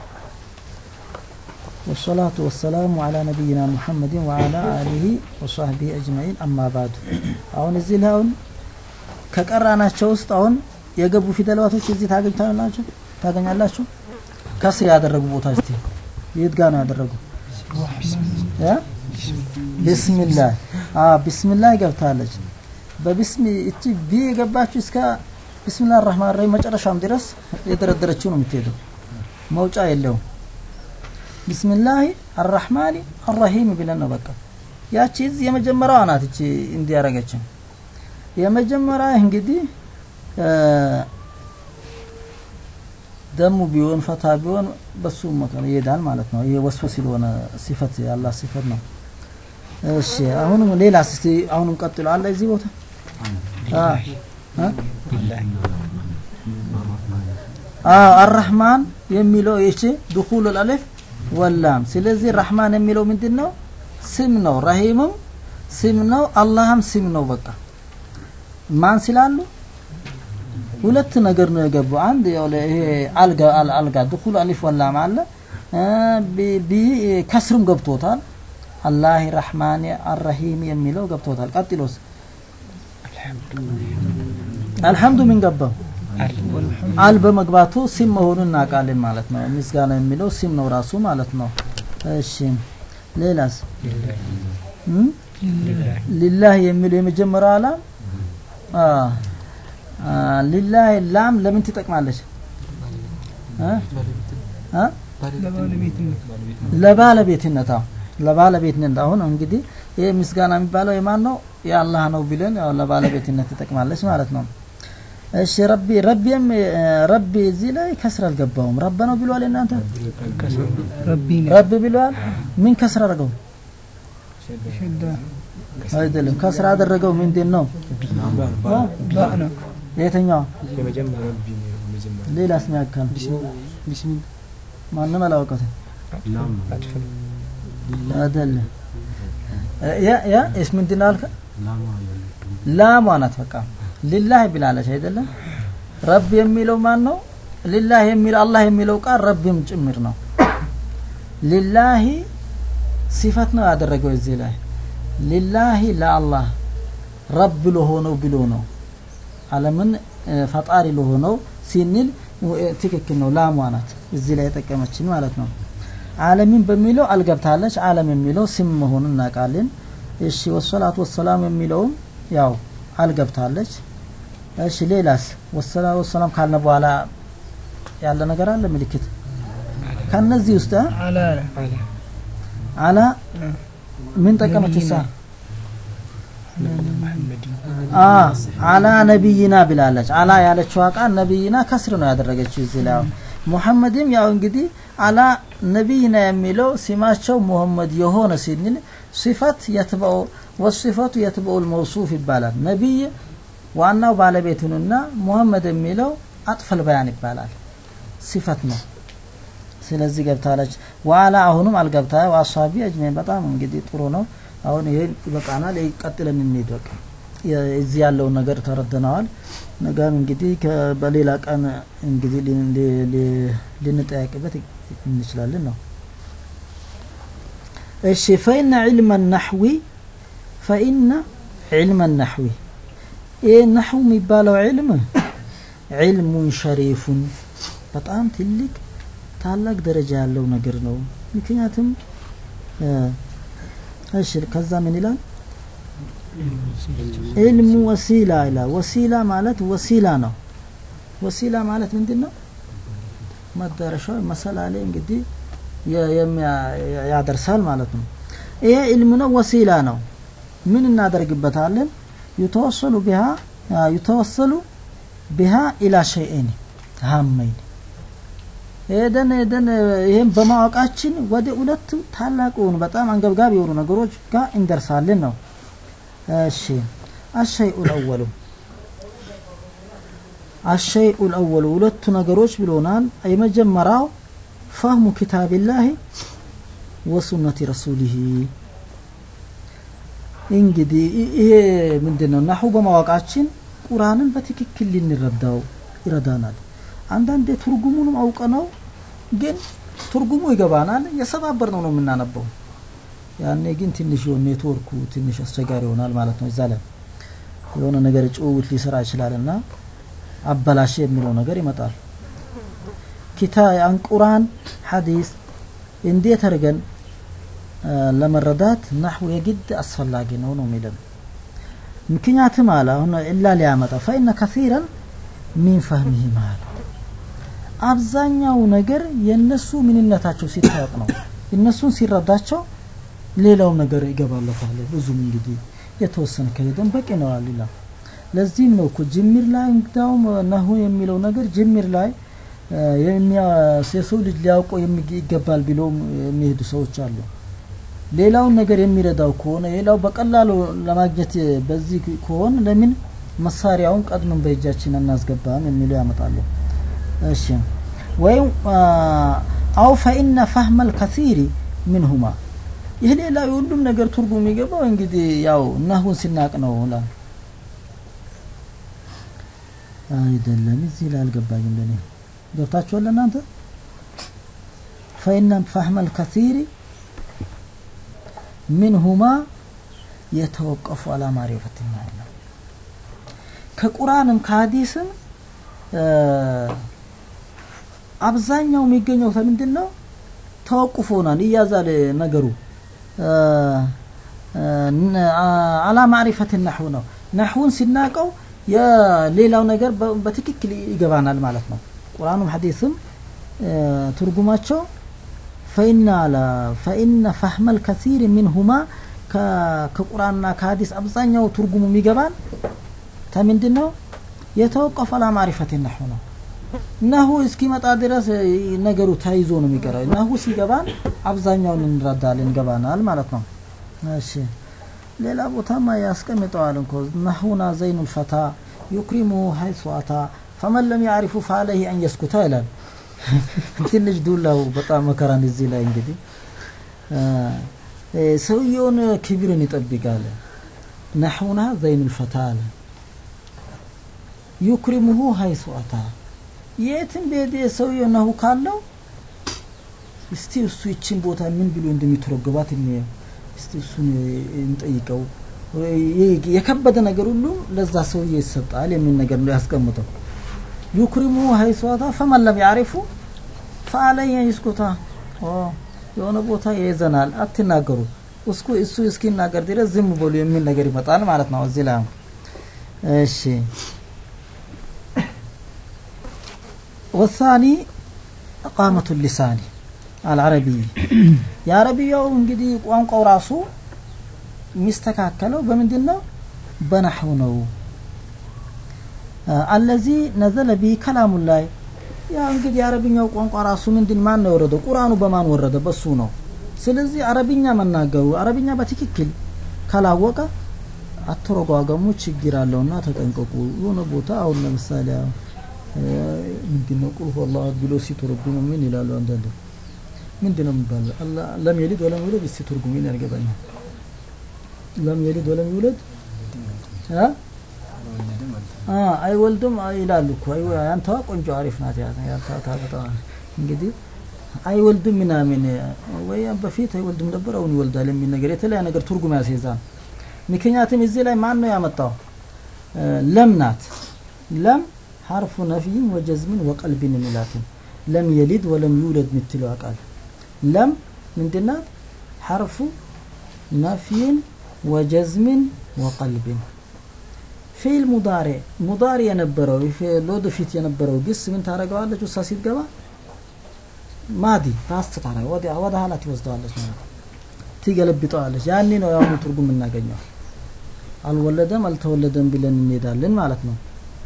Speaker 2: والصلاة والسلام على نبينا محمد وعلى آله وصحبه أجمعين أما بعد አሁን እዚህ ላይ አሁን ከቀራናቸው ውስጥ አሁን የገቡ ፊደላቶች እዚህ ታገኝታላችሁ ታገኛላችሁ ከስር ያደረጉ ቦታ እስቲ የት ጋር ነው ያደረጉ ያ ቢስሚላህ አ ቢስሚላህ ገብታለች በቢስሚ እቺ ቢ የገባችሁ እስከ ቢስሚላህ አርህማን ረሂም መጨረሻም ድረስ የደረደረችው ነው የምትሄደው መውጫ የለውም ቢስሚላህ አርrahማን አርረሂም ብለን ነው በቃ ያቺ እዚህ የመጀመሪያዋ ናት እቺ እንዲያረገችን የመጀመሪያ እንግዲህ ደሙ ቢሆን ፈታ ቢሆን በሱ መከነ ይሄዳል ማለት ነው። ይሄ ወስፍ ስለሆነ ሲፈት ያላ ሲፈት ነው። እሺ አሁንም ሌላ እስቲ አሁንም ቀጥሎ አለ እዚህ ቦታ አዎ አርrahማን የሚለው እሺ ድኹል አልፍ ወላም ስለዚህ ረህማን የሚለው ምንድን ነው? ስም ነው። ረሂምም ስም ነው። አላህም ስም ነው። በቃ ማን ስላሉ ሁለት ነገር ነው የገቡ። አንድ ያው ይሄ አልጋ አልጋ ድኹል አሊፍ ወላም አለ ቢ ከስርም ገብቶታል። አላህ ረህማን አርረሂም የሚለው ገብቶታል። ቀጥሎስ አልሐምዱ ምን ገባው? አል በመግባቱ ሲም መሆኑን እናውቃለን ማለት ነው። ምስጋና የሚለው ሲም ነው ራሱ ማለት ነው። እሺ ሌላስ እም? ሊላህ የሚለው የመጀመሪያው አላም አ አ ሊላህ ላም ለምን ትጠቅማለች? አ አ
Speaker 4: ለባለቤትነት
Speaker 2: ለባለቤትነት አዎ ለባለቤትነት አሁን እንግዲህ ይሄ ምስጋና የሚባለው የማን ነው? የአላህ ነው ብለን ያው ለባለቤትነት ትጠቅማለች ማለት ነው። እሺ ረቢ ረቢም ረቢ እዚህ ላይ ከስር አልገባውም። ረበ ነው ብሏል እናንተ
Speaker 4: ረቢና
Speaker 2: ረቢ ብሏል። ምን ከስር አደረገው?
Speaker 4: ሸዳ
Speaker 2: አይደለም ከስር አደረገው ምንድን ነው? አ?
Speaker 4: ባእ ነው
Speaker 2: የትኛው ሌላስ ሚያካል ማንም አላወቀትም
Speaker 1: ላም
Speaker 2: አይደለም ያ ያ እስ ምንድን ነው አልከ?
Speaker 1: ላማ ያለ
Speaker 2: ላሟ ናት በቃ ሊላህ ብላለች አይደለም ረብ የሚለው ማን ነው ሊላህ የሚለው አላህ የሚለው ቃል ረብም ጭምር ነው ሊላሂ ሲፈት ነው ያደረገው እዚህ ላይ ሊላሂ ለአላህ ረብ ለሆነው ብሎ ነው አለምን እ፣ ፈጣሪ ለሆነው ሲንል እ፣ ትክክል ነው ላሟ ናት እዚህ ላይ የጠቀመችን ማለት ነው አለሚን በሚለው አልገብታለች አለም የሚለው ስም መሆኑን እናውቃለን እሺ ወሰላቱ ወሰላም የሚለውም ያው አልገብታለች እሺ ሌላስ ወሰላቱ ወሰላም ካልነ በኋላ ያለ ነገር አለ ምልክት ከነዚህ ውስጥ እ?
Speaker 4: አላ
Speaker 2: አላ ምን ጠቀመች እሳ አ አላ ነቢይና ብላለች አላ ያለችው ቃል ነቢይና ከስር ነው ያደረገችው እዚህ ላይ አሁን ሙሐመድም ያው እንግዲህ አላ ነቢይና የሚለው ሲማቸው ሙሐመድ የሆነ ሲንል ሲፈት የትበው ወሲፈቱ የትበውል መውሱፍ ይባላል ነቢይ ዋናው ባለቤቱንና ሙሐመድ የሚለው አጥፈል በያን ይባላል ሲፈት ነው ስለዚህ ገብታለች ዋላ አሁንም አልገብታ ዋሳቢ አጅሜን በጣም እንግዲህ ጥሩ ነው አሁን ይሄን ይበቃናል ቀጥለን እንሂድ በቃ የ- እዚህ ያለውን ነገር ተረድነዋል ነገም እንግዲህ ከ- በሌላ ቀን እንግዲህ ልን- ሊ- ሊ- ልንጠያቅበት እንችላለን ነው እሺ ፈኢነ ዕልመ ናሕዊ ፈኢነ ዕልመ ናሕዊ ይህ ናሕው የሚባለው ዕልም ዕልሙን ሸሪፉን በጣም ትልቅ ታላቅ ደረጃ ያለው ነገር ነው ምክንያቱም እ፣ እሺ ከዛ ምን ይላል ዕልሙ ወሲላ ይላል ወሲላ ማለት ወሲላ ነው ወሲላ ማለት ምንድን ነው መዳረሻው መሰላሌ እንግዲህ የ- የሚያ- ያደርሳል ማለት ነው ይሄ ዕልም ነው ወሲላ ነው ምን እናደርግበታለን ዩተወሰሉ ቢሃ ዩተወሰሉ ቢሃ ኢላ ሸይኤን ሀመይን ሄደን ሄደን ይህም በማወቃችን ወደ ሁለቱ ታላቅ የሆኑ በጣም አንገብጋቢ የሆኑ ነገሮች ጋር እንደርሳለን ነው እሺ አሸይኡ ልአወሉ አሸይኡ ልአወሉ ሁለቱ ነገሮች ብሎናል የመጀመሪያው ፈህሙ ኪታብላህ ወሱነቲ ረሱሊህ እንግዲህ ይ- ይሄ ምንድን ነው ናሁ በማወቃችን ቁርአንን በትክክል ልንረዳው ይረዳናል አንዳንዴ ትርጉሙንም አውቀ ነው ግን ትርጉሙ ይገባናል የሰባበር ነው ነው የምናነበው ያኔ ግን ትንሽ የሆነ ኔትወርኩ ትንሽ አስቸጋሪ ይሆናል ማለት ነው እዛ ላይ የሆነ ነገር ጭውውት ሊሰራ ይችላል እና አበላሽ የሚለው ነገር ይመጣል ኪታ ያን ቁርአን ሐዲስ እንዴት አድርገን አ፣ ለመረዳት ናሕው የግድ አስፈላጊ ነው ነው የሚለን ምክንያትም አለ አሁን ኢላ ሊያመጣ ፈኢነ ከሲረን ሚን ፈህሚህ ማለት አብዛኛው ነገር የነሱ ምንነታቸው ሲታወቅ ነው እነሱን ሲረዳቸው ሌላው ነገር ይገባለታል ብዙም እንግዲህ የተወሰነ ከሄደን በቂ ነው ሌላ ለዚህም ነው እኮ ጅምር ላይ እንግዳውም ነሁ የሚለው ነገር ጅምር ላይ አ፣ የሚያ- የሰው ልጅ ሊያውቀው የሚግ- ይገባል ብለው የሚሄዱ ሰዎች አሉ ሌላውን ነገር የሚረዳው ከሆነ ሌላው በቀላሉ ለማግኘት በዚህ ከሆነ ለምን መሳሪያውን ቀድመን በእጃችን እናስገባም የሚለው ያመጣሉ እሺ ወይም አ፣ አው ፈኢነ ፈህመል ከሲሪ ምንሁማ ይህ ሌላ የሁሉም ነገር ትርጉም የሚገባው እንግዲህ ያው ናሁን ሲናቅ ነው ላ አይደለም እዚህ ላይ አልገባኝም ለኔ ገብታችኋል እናንተ ፈኢነ ፈህመል ከሲሪ ምንሁማ የተወቀፉ አላ ማሪፈት ነው ከቁርአንም ከሀዲስም እ፣ አብዛኛው የሚገኘው ከምንድን ነው? ተወቁፍ ሆኗል፣ ይያዛል ነገሩ እ፣ እ፣ ነ- አ- አላ ማዕሪፈት ነሕው ነው። ነሕውን ሲናቀው የሌላው ነገር በ- በትክክል ይገባናል ማለት ነው። ቁርአኑም ሐዲስም እ፣ ትርጉማቸው ፈኢነ አለ ፈኢነ ፈህመል ከሲር ሚንሁማ ከ- ከቁርአንና ከሀዲስ አብዛኛው ትርጉሙ የሚገባን ከምንድን ነው? የተወቀፈ አላ ማዕሪፈት ነሕው ነው። ነሁ እስኪመጣ ድረስ እ፣ ነገሩ ተይዞ ነው የሚቀረው። ነሁ ሲገባን አብዛኛውን እንረዳለን እንገባናል ማለት ነው። እሺ ሌላ ቦታማ ያስቀምጠዋል እንኮ ነሁና ዘይኑ ልፈታ ዩክሪሙ ሀይሱ አታ ፈመን ለም ያዕሪፉ ፈአለይህ አን የስኩታ ይላል። ትንሽ ዱላው በጣም መከራን እዚህ ላይ እንግዲህ እ፣ እ፣ ሰውየውን ክብርን ይጠብቃል። ነሑና ዘይኑ ልፈታ አለ ዩክሪሙሁ ሀይሱ አታ የትም ቤት ሰውየው ነሁ ካለው እስቲ እሱ ይችን ቦታ ምን ብሎ እንደሚተረጎባት እንየው። እስቲ እሱን እንጠይቀው። የ- የከበደ ነገር ሁሉ ለዛ ሰውዬ ይሰጣል የሚል ነገር ነው ያስቀምጠው። ዩክሪሙ ሀይሷታ ፈመን ለም ያዕሪፉ ፈአለየ ይስኩታ። ኦ የሆነ ቦታ ይይዘናል፣ አትናገሩ እስኩ እሱ እስኪናገር ድረስ ዝም በሉ የሚል ነገር ይመጣል ማለት ነው እዚህ ላይ እሺ ወሳኒ እቃመቱ ሊሳኒ አልዓረቢይ የአረብያው እንግዲህ ቋንቋው ራሱ የሚስተካከለው በምንድን ነው? በነሕው ነው። አለዚ ነዘለ ቢ ከላሙ ላይ ያ እንግዲህ የአረብኛው ቋንቋ ራሱ ምንድን ማን ነው የወረደው? ቁርአኑ በማን ወረደ? በሱ ነው። ስለዚህ አረብኛ መናገሩ አረብኛ በትክክል ካላወቀ አተረጓገሙ ችግር አለውና ተጠንቀቁ። የሆነ ቦታ አሁን ለምሳሌ ምንድን ነው ቁል ሁወላሁ አሐድ ብሎ ሲተረጉሙ ምን ይላሉ? አንዳንድ ምንድን ነው የሚባለው? አላህ ለም የሊድ ወለም ይውለድ እስቲ ትርጉሙን ያልገባኛል። ለም የሊድ ወለም ይውለድ አ አ አይወልድም ይላሉ እኮ አይ ያንተዋ ቆንጆ አሪፍ ናት። ያ ያንተዋ ታበጣ እንግዲህ አይወልድም ምናምን ወይ በፊት አይወልድም ነበር አሁን ይወልዳል የሚል ነገር የተለያየ ነገር ትርጉም ያስይዛል። ምክንያቱም እዚህ ላይ ማን ነው ያመጣው? ለም ናት። ለም ሐርፉ ነፍይን ወጀዝምን ወቀልብን የሚላትን ለም የሊድ ወለም ይውለድ የምትለው ቃል ለም ምንድናት? ሐርፉ ነፍይን ወጀዝምን ወቀልብን ፊል ሙዳሬ ሙዳሪ የነበረው ለወደፊት የነበረው ግስ ምን ታደርገዋለች? ውሳ ሲትገባ ማዲ ፓስት ታረገ ወደ ወደ ኋላ ትወስደዋለች ማለት ነው። ትገለብጠዋለች። ያኔ ነው ያሁኑ ትርጉም እናገኘው። አልወለደም አልተወለደም ብለን እንሄዳለን ማለት ነው።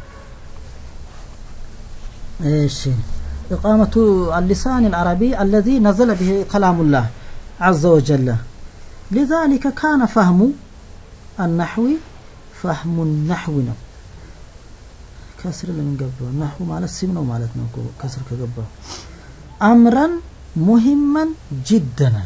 Speaker 2: እሺ إقامة اللسان العربي الذي نزل به كلام الله عز وجل لذلك كان فهم النحو فهم النحو ነው ከስር ለምን ገባው ነህው ማለት ስም ነው ማለት ነው እኮ ከስር ከገባው አምረን ሙሂመን ጅደን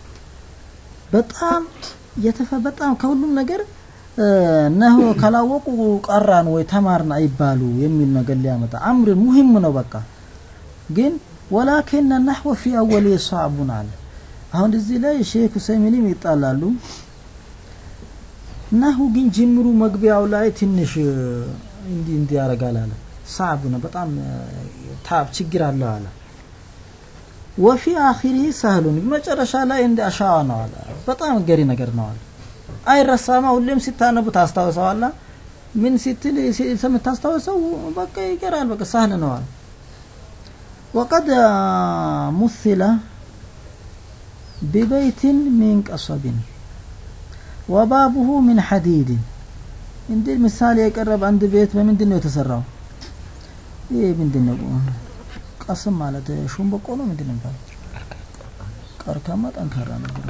Speaker 2: በጣም የተፈ በጣም ከሁሉም ነገር ነህው ካላወቁ ቀራን ወይ ተማርን አይባሉ የሚል ነገር ሊያመጣ አምር ሙሂም ነው በቃ ግን ወላኪን ነህወ ፊ አወል የሷዕቡን አለ አሁን እዚህ ላይ ሼክ ሁሰይሚንም ይጣላሉ ነሁ ግን ጅምሩ መግቢያው ላይ ትንሽ እንዲህ እንዲህ ያደርጋል አለ ሳዕብ ነው በጣም ታብ ችግር አለው አለ ወፊ አኺሪ ሰህሉን መጨረሻ ላይ እንደ አሻዋ ነው አለ በጣም ገሪ ነገር ነው አለ አይረሳማ ሁሌም ሲታነቡ ታስታውሰዋላ ምን ስትል የምታስታውሰው በቃ ይቀራል በቃ ሳህል ነው አለ وقد مثل ببيت من قصب وبابه من حديد እንዴ ምሳሌ የቀረበ አንድ ቤት በምንድን ነው የተሰራው? ይሄ ምንድን ነው? ቀስም ማለት ሹምበቆ ነው ምንድን ነው የሚባለው? ቀርካማ ጠንካራ ነገር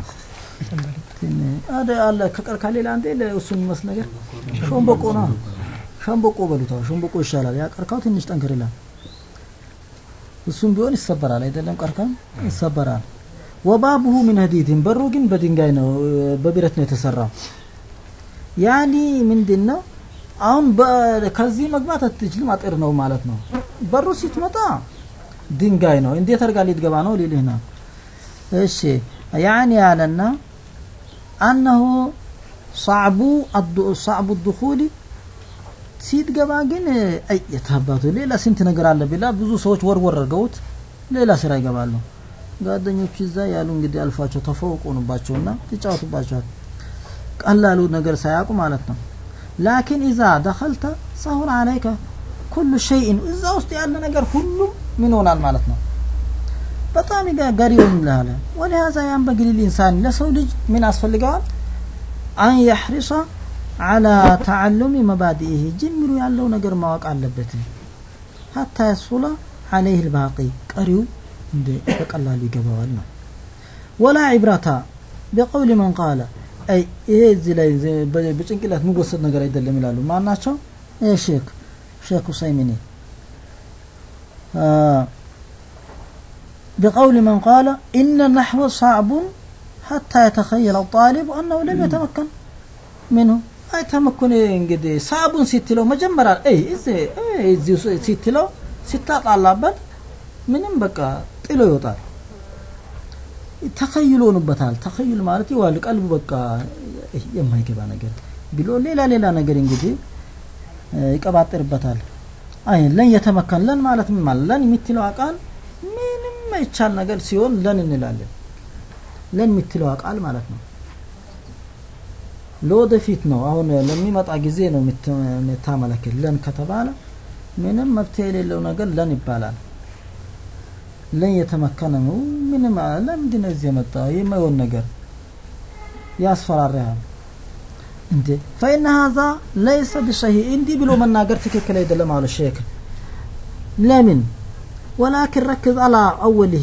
Speaker 2: አደ አለ ከቀርካ ሌላ አንዴ ለእሱ የሚመስል ነገር ሾምበቆ ነው። ሸምበቆ በሉታ ሾምበቆ ይሻላል። ያ ቀርካው ትንሽ ጠንክር ይላል። እሱም ቢሆን ይሰበራል አይደለም? ቀርካም ይሰበራል። ወባቡሁ ሚን ሀዲድን በሩ ግን በድንጋይ ነው በብረት ነው የተሰራው። ያኒ ምንድን ነው አሁን ከዚህ መግባት አትችልም፣ አጥር ነው ማለት ነው። በሩ ስትመጣ ድንጋይ ነው። እንዴት አድርጋ ልትገባ ነው ሊልህ ነው። እሺ ያኒ ያለና አነሁ صعب صعب الدخول ሲትገባ ግን አይ የታባቱ ሌላ ስንት ነገር አለ ቢላ ብዙ ሰዎች ወርወር አድርገውት ሌላ ስራ ይገባሉ። ጓደኞቹ እዛ ያሉ እንግዲህ አልፏቸው ተፈውቁንባቸውና ይጫወቱባቸዋል። ቀላሉ ነገር ሳያውቁ ማለት ነው። ላኪን ኢዛ ደኸልተ ሰሁን አለይከ ኩሉ ሸይን እዛ ውስጥ ያለ ነገር ሁሉም ምን ሆናል ማለት ነው። በጣም ገሪ ይሆንልሃል። ወሊሃዛ ያንበግሊ ልኢንሳን ለሰው ልጅ ምን ያስፈልገዋል? አን የሕሪሷ አላ ተዓሉሚ መባዲኢህ ጅምሩ ያለው ነገር ማወቅ አለበት። ሀታ የሱላ አለይህ ልባቂ ቀሪው እንደ በቀላሉ ይገባዋል ነው። ወላ ዒብረታ ቢቀውሊ መን ቃለ አይ ይሄ እዚህ ላይ በጭንቅላት የሚወሰድ ነገር አይደለም ይላሉ። ማን ናቸው? ሼክ ሼክ ሁሰይሚኒ بقول من قال إن النحو صعب حتى يتخيل الطالب أنه لم يتمكن منه أي تمكن እንግዲህ ሳቡን ሲትለው መጀመሪያ አይ እዚህ እዚህ ሲትለው ሲታጣላበት ምንም በቃ ጥሎ ይወጣል። ተኸይል ሆኑበታል። ተኸይል ማለት ይዋል ቀልቡ በቃ የማይገባ ነገር ብሎ ሌላ ሌላ ነገር እንግዲህ ይቀባጥርበታል። አይ ለን የተመከን ለን ማለት ምን ማለት ለን የምትለው ቃል ምንም የማይቻል ነገር ሲሆን ለን እንላለን። ለን የምትለው ቃል ማለት ነው። ለወደፊት ነው። አሁን ለሚመጣ ጊዜ ነው የምታመለክት። ለን ከተባለ ምንም መብት የሌለው ነገር ለን ይባላል። ለን የተመከነ ነው። ምንም ለምንድን ነው እዚህ የመጣ የማይሆን ነገር ያስፈራራሃል እንዴ? ፈኢነ ሀዛ ለይሰ ቢሰሂህ እንዲህ ብሎ መናገር ትክክል አይደለም አሉ ሼክ። ለምን ወላኪን ረክዝ አላ አወልህ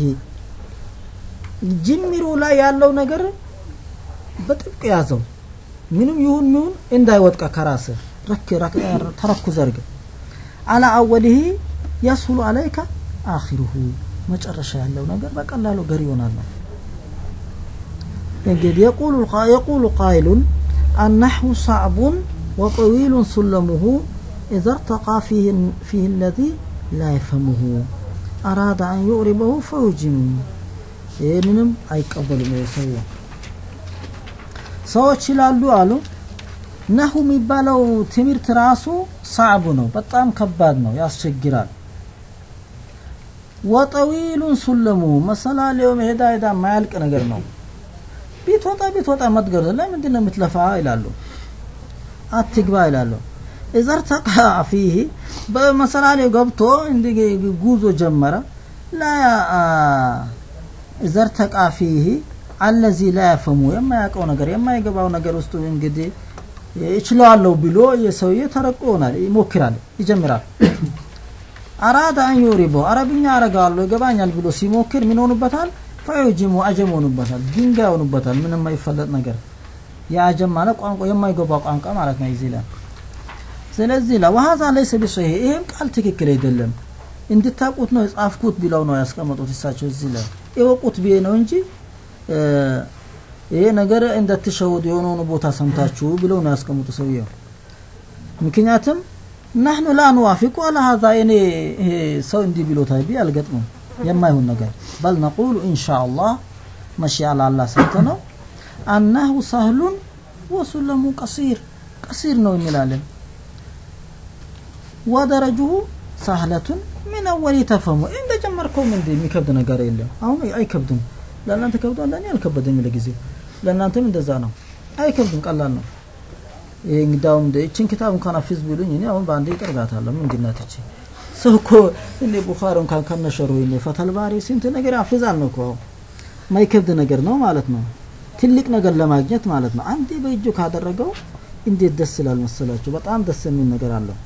Speaker 2: ጅምሩ ላይ ያለው ነገር በጥብቅ ያዘው። ምንም ይሁን ምሁን እንዳይወድቀ ከራስ ረክ ተረኩዝ አድርግ። አላ አወልህ የስሁሉ አለይከ አኺሩሁ መጨረሻ ያለው ነገር በቀላሉ ገር ይሆናል ነው። እንግዲህ የቁሉ ቃይሉን النحو صعب وطويل سلمه إذا ارتقى فيه, فيه الذي لا يفهمه أراد أن يؤربه فيجم ይህንንም አይቀበሉም ሰው ሰዎች ይላሉ አሉ ነሁ የሚባለው ትምህርት ራሱ ሳዕቡ ነው በጣም ከባድ ነው ያስቸግራል ወጠዊሉን ሱለሙ መሰላሌው ሄዳ ሄዳ ማያልቅ ነገር ነው ቢትወጣ ቢትወጣ መትገር ለምንድን ነው የምትለፋ ይላሉ አትግባ ይላሉ እዘርተቃ ፊህ በመሰላሌው ገብቶ እንዲ ጉዞ ጀመረ ላ እዘርተቃ ፊህ አለዚ ላ ያፈሙ የማያውቀው ነገር የማይገባው ነገር ውስጡ እንግዲህ እችለዋለሁ ብሎ የሰውዬ ተረቆ ይሆናል ይሞክራል ይጀምራል አራዳ አን ዩሪቦ አረብኛ አረጋለሁ ይገባኛል ብሎ ሲሞክር ምን ሆኑበታል ፈዩጅሙ አጀም ሆኑበታል ድንጋይ ሆኑበታል ምንም የማይፈለጥ ነገር የአጀም ማለት ቋንቋ የማይገባ ቋንቋ ማለት ነው እዚህ ላይ ስለዚህ ላ ወሀዛ ለይሰ ቢሶሂህ ይሄም ቃል ትክክል አይደለም እንድታቁት ነው የጻፍኩት ቢለው ነው ያስቀመጡት እሳቸው እዚህ ላይ የወቁት ብዬ ነው እንጂ ይሄ ነገር እንደትሸውድ የሆነውን ቦታ ሰምታችሁ ብለው ነው ያስቀምጡ ሰውየው ምክንያቱም ናህኑ ላ ንዋፊቁ አላ ሀዛ እኔ ይሄ ሰው እንዲህ ብሎታል ቢ አልገጥሙም የማይሆን ነገር በል ነቁሉ ኢንሻ አላህ መሺያ ላላ ሰምተ ነው አናሁ ሳህሉን ወሱለሙ ቀሲር ቀሲር ነው እንላለን ወደረጅሁ ሳህለቱን ምን አወል ተፈሙ እንደጀመርከውም እንደ የሚከብድ ነገር የለም አሁን አይከብድም ለእናንተ ከብዷል ለእኔ አልከበደኝም ለጊዜው ለእናንተም እንደዛ ነው አይከብድም ቀላል ነው ይሄ እንግዳውም እንደ እችን ኪታብ እንኳን አፊዝ ቢሉኝ እኔ አሁን በአንዴ ይቀርጋታለሁ ምንድን ናት እቺ ሰው እኮ እኔ ቡኻሪ እንኳን ከነሸሩ እኔ ፈተል ባሪ ስንት ነገር ያፍዛል ነው እኮ ማይከብድ ነገር ነው ማለት ነው ትልቅ ነገር ለማግኘት ማለት ነው አንዴ በእጁ ካደረገው እንዴት ደስ ይላል መሰላችሁ በጣም ደስ የሚል ነገር አለው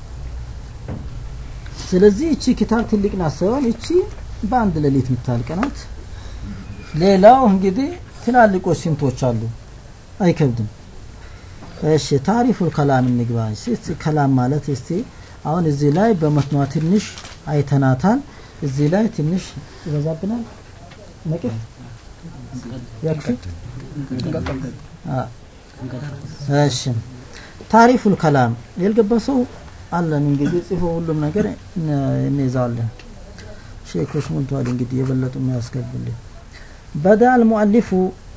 Speaker 2: ስለዚህ እቺ ኪታብ ትልቅ ናት ሳይሆን እቺ በአንድ ሌሊት የምታልቅ ናት ሌላው እንግዲህ ትላልቆች ስንቶች አሉ አይከብድም እሺ ታሪፉል ከላም እንግባ እስቲ ከላም ማለት እስቲ አሁን እዚህ ላይ በመትኗ ትንሽ አይተናታል እዚህ ላይ ትንሽ ይበዛብናል ነቅፍ ያክፊ እሺ ታሪፉል ከላም ያልገባ ሰው አለን እንግዲህ ጽፎ ሁሉም ነገር እንይዛለን ሼኮች ሞልተዋል እንግዲህ የበለጡ የሚያስገቡልን በዳ አልሙአሊፉ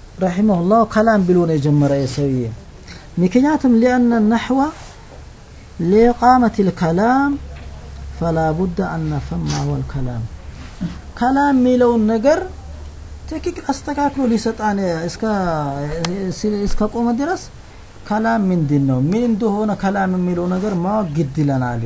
Speaker 2: ረሒመሁላህ ከላም ብሎ ነው የጀመረ የሰውዬ ምክንያቱም ሊአነ ነሕዋ لإقامة الكلام فلا بد أن نفهم ما هو الكلام كلام ميلون نجر ትክክል አስተካክሎ ሊሰጣን እስከ እስከ ቆመ ድረስ ከላም ምንድን ነው ምን እንደሆነ ከላም የሚለው ነገር ማወቅ ግድ ይለናል።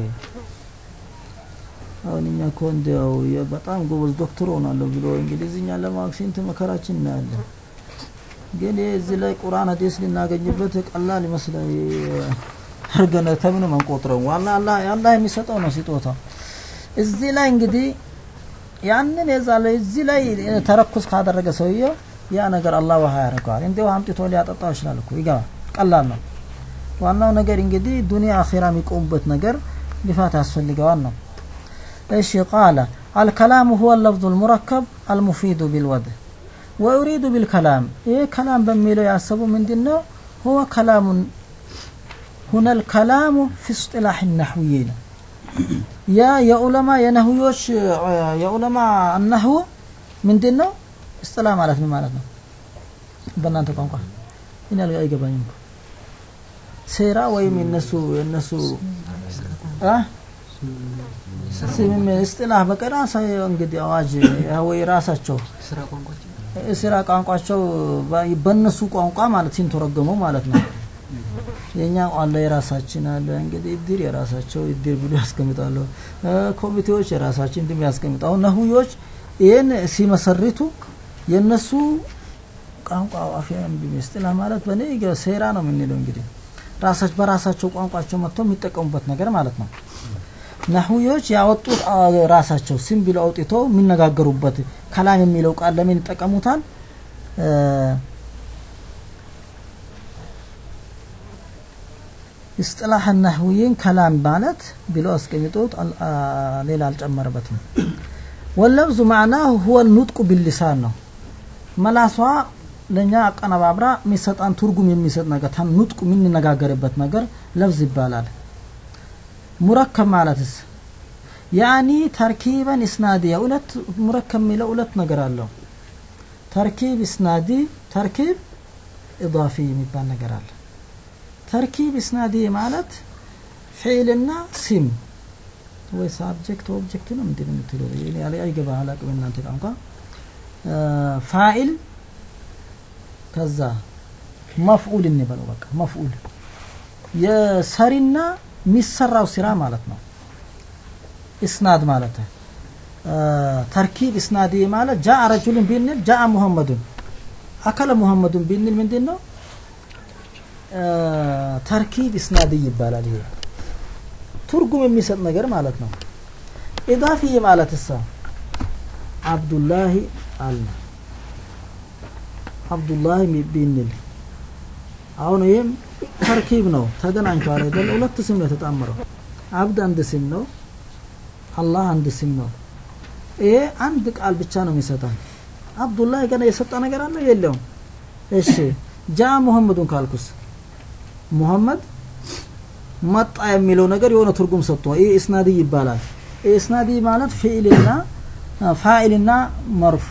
Speaker 2: አሁን እኛ እኮ እንዲያው የ- በጣም ጎበዝ ዶክተር ሆናለሁ ብሎ እንግሊዝኛ ለማወቅ ስንት መከራችን እናያለን። ግን ይህ እዚህ ላይ ቁርአን ሀዲስ ልናገኝበት ቀላል ይመስላል። አርገነ ተምንም አንቆጥረው ዋና አላህ አላህ የሚሰጠው ነው ስጦታ። እዚህ ላይ እንግዲህ ያንን የዛ ላይ እዚህ ላይ ተረኩስ ካደረገ ሰውየው ያ ነገር አላህ ውሃ ያደርገዋል። እንዲሁ አምጥቶ ሊያጠጣው ይችላል እኮ ይገባል። ቀላል ነው። ዋናው ነገር እንግዲህ ዱንያ አኺራ የሚቆሙበት ነገር ልፋት ያስፈልገዋል ነው። እሺ ቃለ አልከላሙ ሁወ ለፍዙ ልሙረከብ አልሙፊዱ ቢልወድህ ወዩሪዱ ቢልከላም ይህ ከላም በሚለው ያሰቡ ምንድን ነው? ሁወ ከላሙን ሁነ ልከላሙ ፊ እስጢላሕ ነሕውይ ነው። ያ የዑለማ የነህዮች የዑለማ ነህው ምንድን ነው? እስጥላ ማለት ምን ማለት ነው? በእናንተ ቋንቋ እኔ አልጋ- አይገባኝም። እኮ። ሴራ ወይም የነሱ የነሱ አ ስምም እስጥላህ በቀራ እንግዲህ አዋጅ ወይ ራሳቸው
Speaker 3: ስራ ቋንቋችን
Speaker 2: ስራ ቋንቋቸው በ- በእነሱ ቋንቋ ማለት ሲንተረገመው ማለት ነው። የኛ አለ የራሳችን አለ እንግዲህ እድር የራሳቸው እድር ብሎ ያስቀምጣሉ። እ፣ ኮሚቴዎች የራሳችን ድም ያስቀምጣሉ። አሁን ነህዮች ይህን ሲመሰርቱ የነሱ ቋንቋ አፊያ ሚስጥላ ማለት በእኔ ገ- ሴራ ነው የምንለው እንግዲህ ራሳች በራሳቸው ቋንቋቸው መጥተው የሚጠቀሙበት ነገር ማለት ነው። ነህዮች ያወጡት አ፣ ራሳቸው ስም ብለው አውጥተው የሚነጋገሩበት ከላም የሚለው ቃል ለምን ይጠቀሙታል? እ፣ እስጥላህ ነህዊይን ከላም ማለት ብለው አስቀምጦት አል- አ፣ ሌላ አልጨመረበትም። ወለብዙ ማዕናሁ ሁወ ኑጥቁ ቢልሊሳን ነው። መላሷ ለእኛ አቀነባብራ የሚሰጣን ትርጉም የሚሰጥ ነገር ታም ኑጥቁ የምንነጋገርበት ነገር ለብዝ ይባላል። ሙረከብ ማለትስ ያኒ ተርኪበን ኢስናዲያ ሁለት ሙረከብ የሚለው ሁለት ነገር አለው። ተርኪብ ኢስናዲ፣ ተርኪብ ኢዳፊ የሚባል ነገር አለ። ተርኪብ ኢስናዲ ማለት ፊዕልና ሲም ወይ ሳብጀክት ኦብጀክት ነው ምንድን ነው የምትለው? እኔ አለ- አይገባ አላቅም እናንተ ቋንቋ አ፣ ፋኢል ከዛ መፍዑል እንበለው በቃ መፍዑል የሰሪና የሚሰራው ስራ ማለት ነው። ኢስናድ ማለት አ፣ ተርኪብ ኢስናዲ ማለት ጃአ ረጁልን ቢንል ጃአ ሙሐመዱን አከለ ሙሐመዱን ቢንል ምንድን ነው? አ፣ ተርኪብ ኢስናዲ ይባላል። ይሄ ትርጉም የሚሰጥ ነገር ማለት ነው። ኢዳፊ ማለት እሳ አብዱላሂ አለ አብዱላሂ ቢንል አሁን ይህም ተርኪብ ነው። ተገናኝተዋል አይደለ? ሁለት ስም ነው የተጣመረው። አብድ አንድ ስም ነው፣ አላህ አንድ ስም ነው። ይሄ አንድ ቃል ብቻ ነው የሚሰጠን። አብዱላህ ገና የሰጠ ነገር አለ የለውም? እሺ ጃ ሙሐመዱን ካልኩስ ሙሐመድ መጣ የሚለው ነገር የሆነ ትርጉም ሰጥቶ ይህ ኢስናዲ ይባላል። ይህ ኢስናዲ ማለት ፊዕልና ፋኢልና መርፉ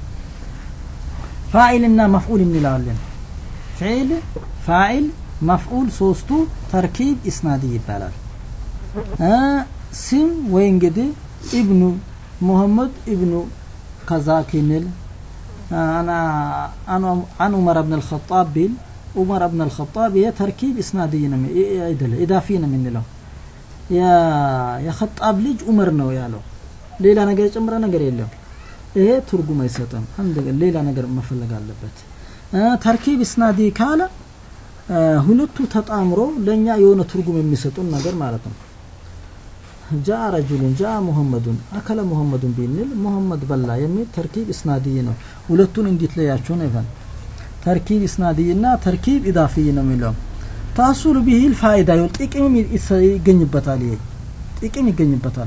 Speaker 2: ፋኢልና መፍዑል እንላለን። ፊዕል፣ ፋኢል፣ መፍዑል ሶስቱ ተርኪብ ኢስናዲ ይባላል። እ ስም ወይ እንግዲህ ኢብኑ ሙሐመድ ኢብኑ ከዛ ክንል አና አን ዑመር ብን አልኸጣብ ቢል ዑመር ብን አልኸጣብ ይሄ ተርኪብ ኢስናድይ ነው አይደለ ኢዳፊ ነው የምንለው። የኸጣብ ልጅ ዑመር ነው ያለው። ሌላ ነገር የጨመረ ነገር የለም። ይሄ ትርጉም አይሰጥም። አንድ ሌላ ነገር መፈለግ አለበት። ተርኪብ ኢስናዲ ካለ ሁለቱ ተጣምሮ ለእኛ የሆነ ትርጉም የሚሰጡን ነገር ማለት ነው። ጃ ረጁሉን ጃ ሙሐመዱን አከለ ሙሐመዱን ቢንል ሙሐመድ በላ የሚል ተርኪብ ኢስናድይ ነው። ሁለቱን እንዴት ለያቸው ነው ይባል ተርኪብ ኢስናድይ እና ተርኪብ ኢዳፊይ ነው የሚለው ታሱሉ ቢሂል ፋይዳ ይኸው ጥቅምም ይገኝበታል። ይሄ ጥቅም ይገኝበታል።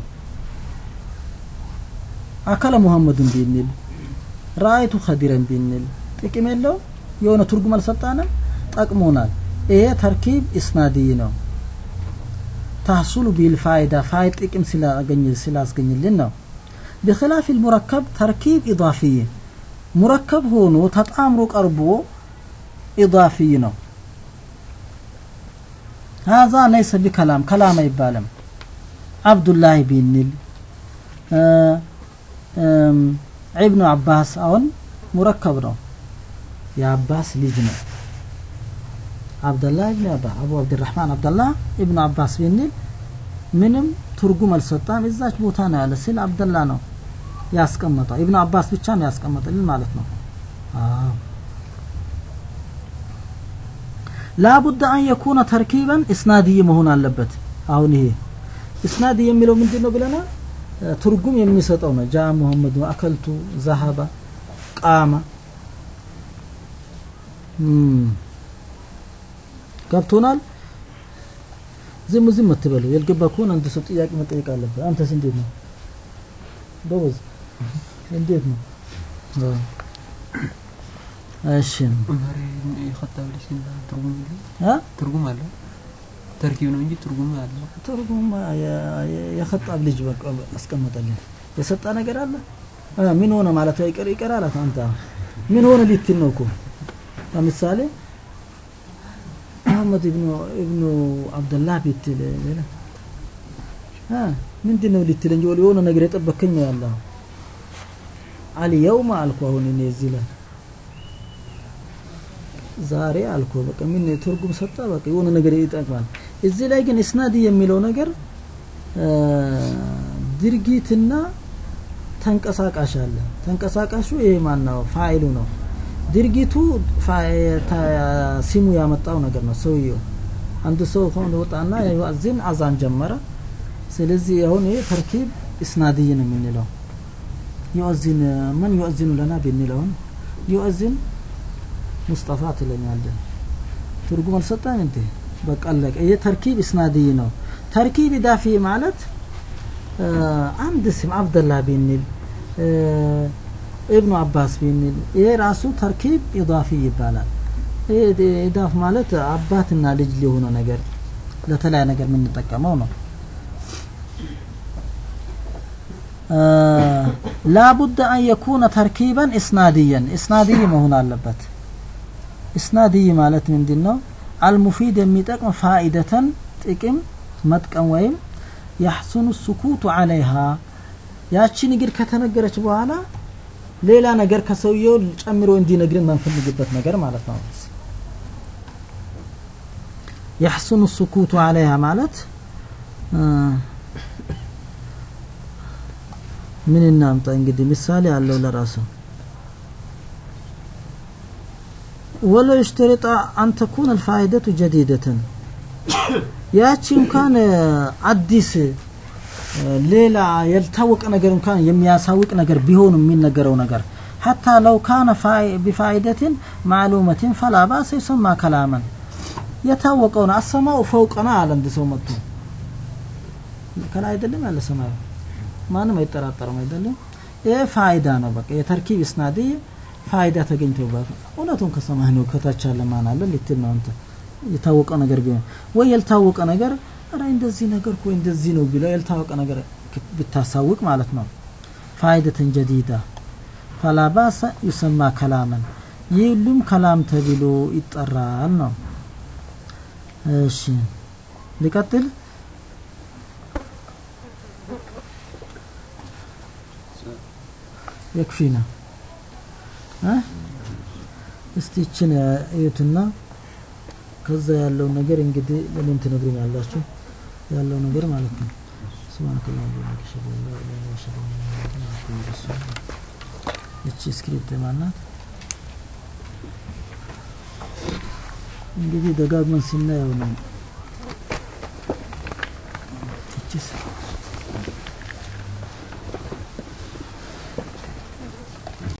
Speaker 2: አከለ ሙሐመዱን ቢንል ራአይቱ ኸዲረን ቢንል ጥቅም የለው የሆነ ትርጉም አልሰጣንም፣ ጠቅሞናል። ይሄ ተርኪብ ኢስናድይ ነው። ታሱሉ ቢል ፋይዳ ፋይድ ጥቅም ስላስገኝልን ነው። ቢኺላፍ ሙረከብ ተርኪብ ኢዳፊይ ሙረከብ ሆኖ ተጣምሮ ቀርቦ ኢዳፊይ ነው። ሀዛ ለይሰ ቢከላም ከላም አይባልም አብዱላህ ቢንል እ፣ እም፣ ኢብኑ አባስ አሁን ሙረከብ ነው የአባስ ልጅ ነው አብደላህ ኢብኑ አባ አቡ አብድራህማን አብደላህ ኢብኑ አባስ ቢንል ምንም ትርጉም አልሰጣም እዛች ቦታ ነው ያለ ስል አብደላ ነው ያስቀመጠው ኢብኑ አባስ ብቻ ነው ያስቀመጠልን ማለት ነው አዎ ላቡድ አን የኩነ ተርኪበን እስናድይ መሆን አለበት አሁን ይሄ እስናድ የሚለው ምንድን ነው ብለናል እ፣ ትርጉም የሚሰጠው ነው ጃ ሙሐመድ አከልቱ ዘሀባ ቃማ እም፣ ገብቶናል ዝም ዝም አትበሉ ያልገባ ከሆነ አንተ ሰው ጥያቄ መጠየቅ አለበት አንተስ እንዴት ነው ጎበዝ እንዴት ነው አዎ። እሺ
Speaker 3: ዑመር የኸጣብ ልጅ እና ትርጉም የለው?
Speaker 2: እ?
Speaker 3: ትርጉም አለው ተርኪብ ነው እንጂ ትርጉም አለው
Speaker 2: ትርጉም የ- የ- የኸጣብ ልጅ በቃ አስቀመጠልን የሰጣ ነገር አለ እ፣ ምን ሆነ ማለት ይቀር ይቀራል አንተ ምን ሆነ ሊትል ነው እኮ ለምሳሌ መሐመድ ኢብኑ ኢብኑ አብደላህ ቢትል ሌላ እ፣ ምንድን ነው ሊትል እንጂ የሆነ ነገር የጠበከኝ ነው ያለው አልየውም አልኩ አሁን እኔ እዚህ ላይ ዛሬ አልኩ በቃ ምን ትርጉም ሰጣ በቃ የሆነ ነገር ይጠቅማል እዚህ ላይ ግን እስናድ የሚለው ነገር እ፣ ድርጊትና ተንቀሳቃሽ አለ ተንቀሳቃሹ ይሄ ማን ነው ፋይሉ ነው ድርጊቱ ፋ- ተ- ሲሙ ያመጣው ነገር ነው ሰውየው አንድ ሰው ከሆነ ወጣና ዩአዚን አዛን ጀመረ ስለዚህ አሁን ይሄ ተርኪብ እስናድይ ነው የምንለው ዩአዚን ምን ዩአዚኑ ለና ብንለውን ዩአዚን ሙስጠፋ ትለኛለህ ትርጉም አልሰጠም እንዴ በቃ አለቀ ይሄ ተርኪብ እስናድይ ነው ተርኪብ ኢዳፊ ማለት እ፣ አንድ ስም አብደላ ቢንል እ፣ ኢብኑ አባስ ቢንል ይሄ ራሱ ተርኪብ ኢዳፊ ይባላል ይሄ ኢዳፍ ማለት አባትና ልጅ ሊሆነ ነገር ለተለያየ ነገር የምንጠቀመው ነው ላቡድ አን የኩነ ተርኪበን እስናድየን እስናድይ መሆን አለበት እስናድይ ማለት ምንድን ነው አልሙፊድ የሚጠቅም ፋኢደተን ጥቅም መጥቀም ወይም ያሕሱኑ ሱኩቱ አለይሃ ያቺ ንግድ ከተነገረች በኋላ ሌላ ነገር ከሰውየው ጨምሮ እንዲነግርን መንፈልግበት ነገር ማለት ነው ያሕሱኑ ሱኩቱ አለይሃ ማለት እ፣ ምን እናምጣ እንግዲህ ምሳሌ አለው ለራሱ ወለው ይሽተሪጣ አን ተኩን አልፋይደቱ ጀዲደተን ያቺ እንኳን አዲስ ሌላ ያልታወቀ ነገር እንኳን የሚያሳውቅ ነገር ቢሆን የሚነገረው ነገር ሐታ ለው ካነ ቢፋይደትን ማዕሉመትን ፈላ ባሰ ይሰማ ከላመን የታወቀውን አሰማው ፈውቀና አለ አንድ ሰው መጥቶ ከላይ አይደለም ያለ ሰማዩ ማንም አይጠራጠርም አይደለም ይህ ፋይዳ ነው በቃ የተርኪብ እስናዲ ፋይዳ ተገኝቶበት እውነቱን ከሰማህ ነው ከታች ያለ ማን አለ ልትል ነው አንተ የታወቀ ነገር ቢሆን ወይ ያልታወቀ ነገር ኧረ እንደዚህ ነገር እኮ እንደዚህ ነው ቢለው ያልታወቀ ነገር ብታሳውቅ ማለት ነው ፋይደትን ጀዲዳ ፈላባሰ ይሰማ ከላመን ይህ ሁሉም ከላም ተብሎ ይጠራል ነው እሺ ሊቀጥል የክፊና እ እስቲ ይችን እዩትና ከዛ ያለው ነገር እንግዲህ ለምን ትነግሩኛላችሁ ያለው ነገር ማለት ነው ስብሐነከ አላሁመ ወቢሐምዲከ አሽሀዱ አን ላ ኢላሀ ኢላ አንተ አሽሀዱ አነ ሙሐመደን አብዱሁ ወረሱሉሁ እቺ ስክሪፕት ማናት እንግዲህ ደጋግመን ስናየው ነው እቺስ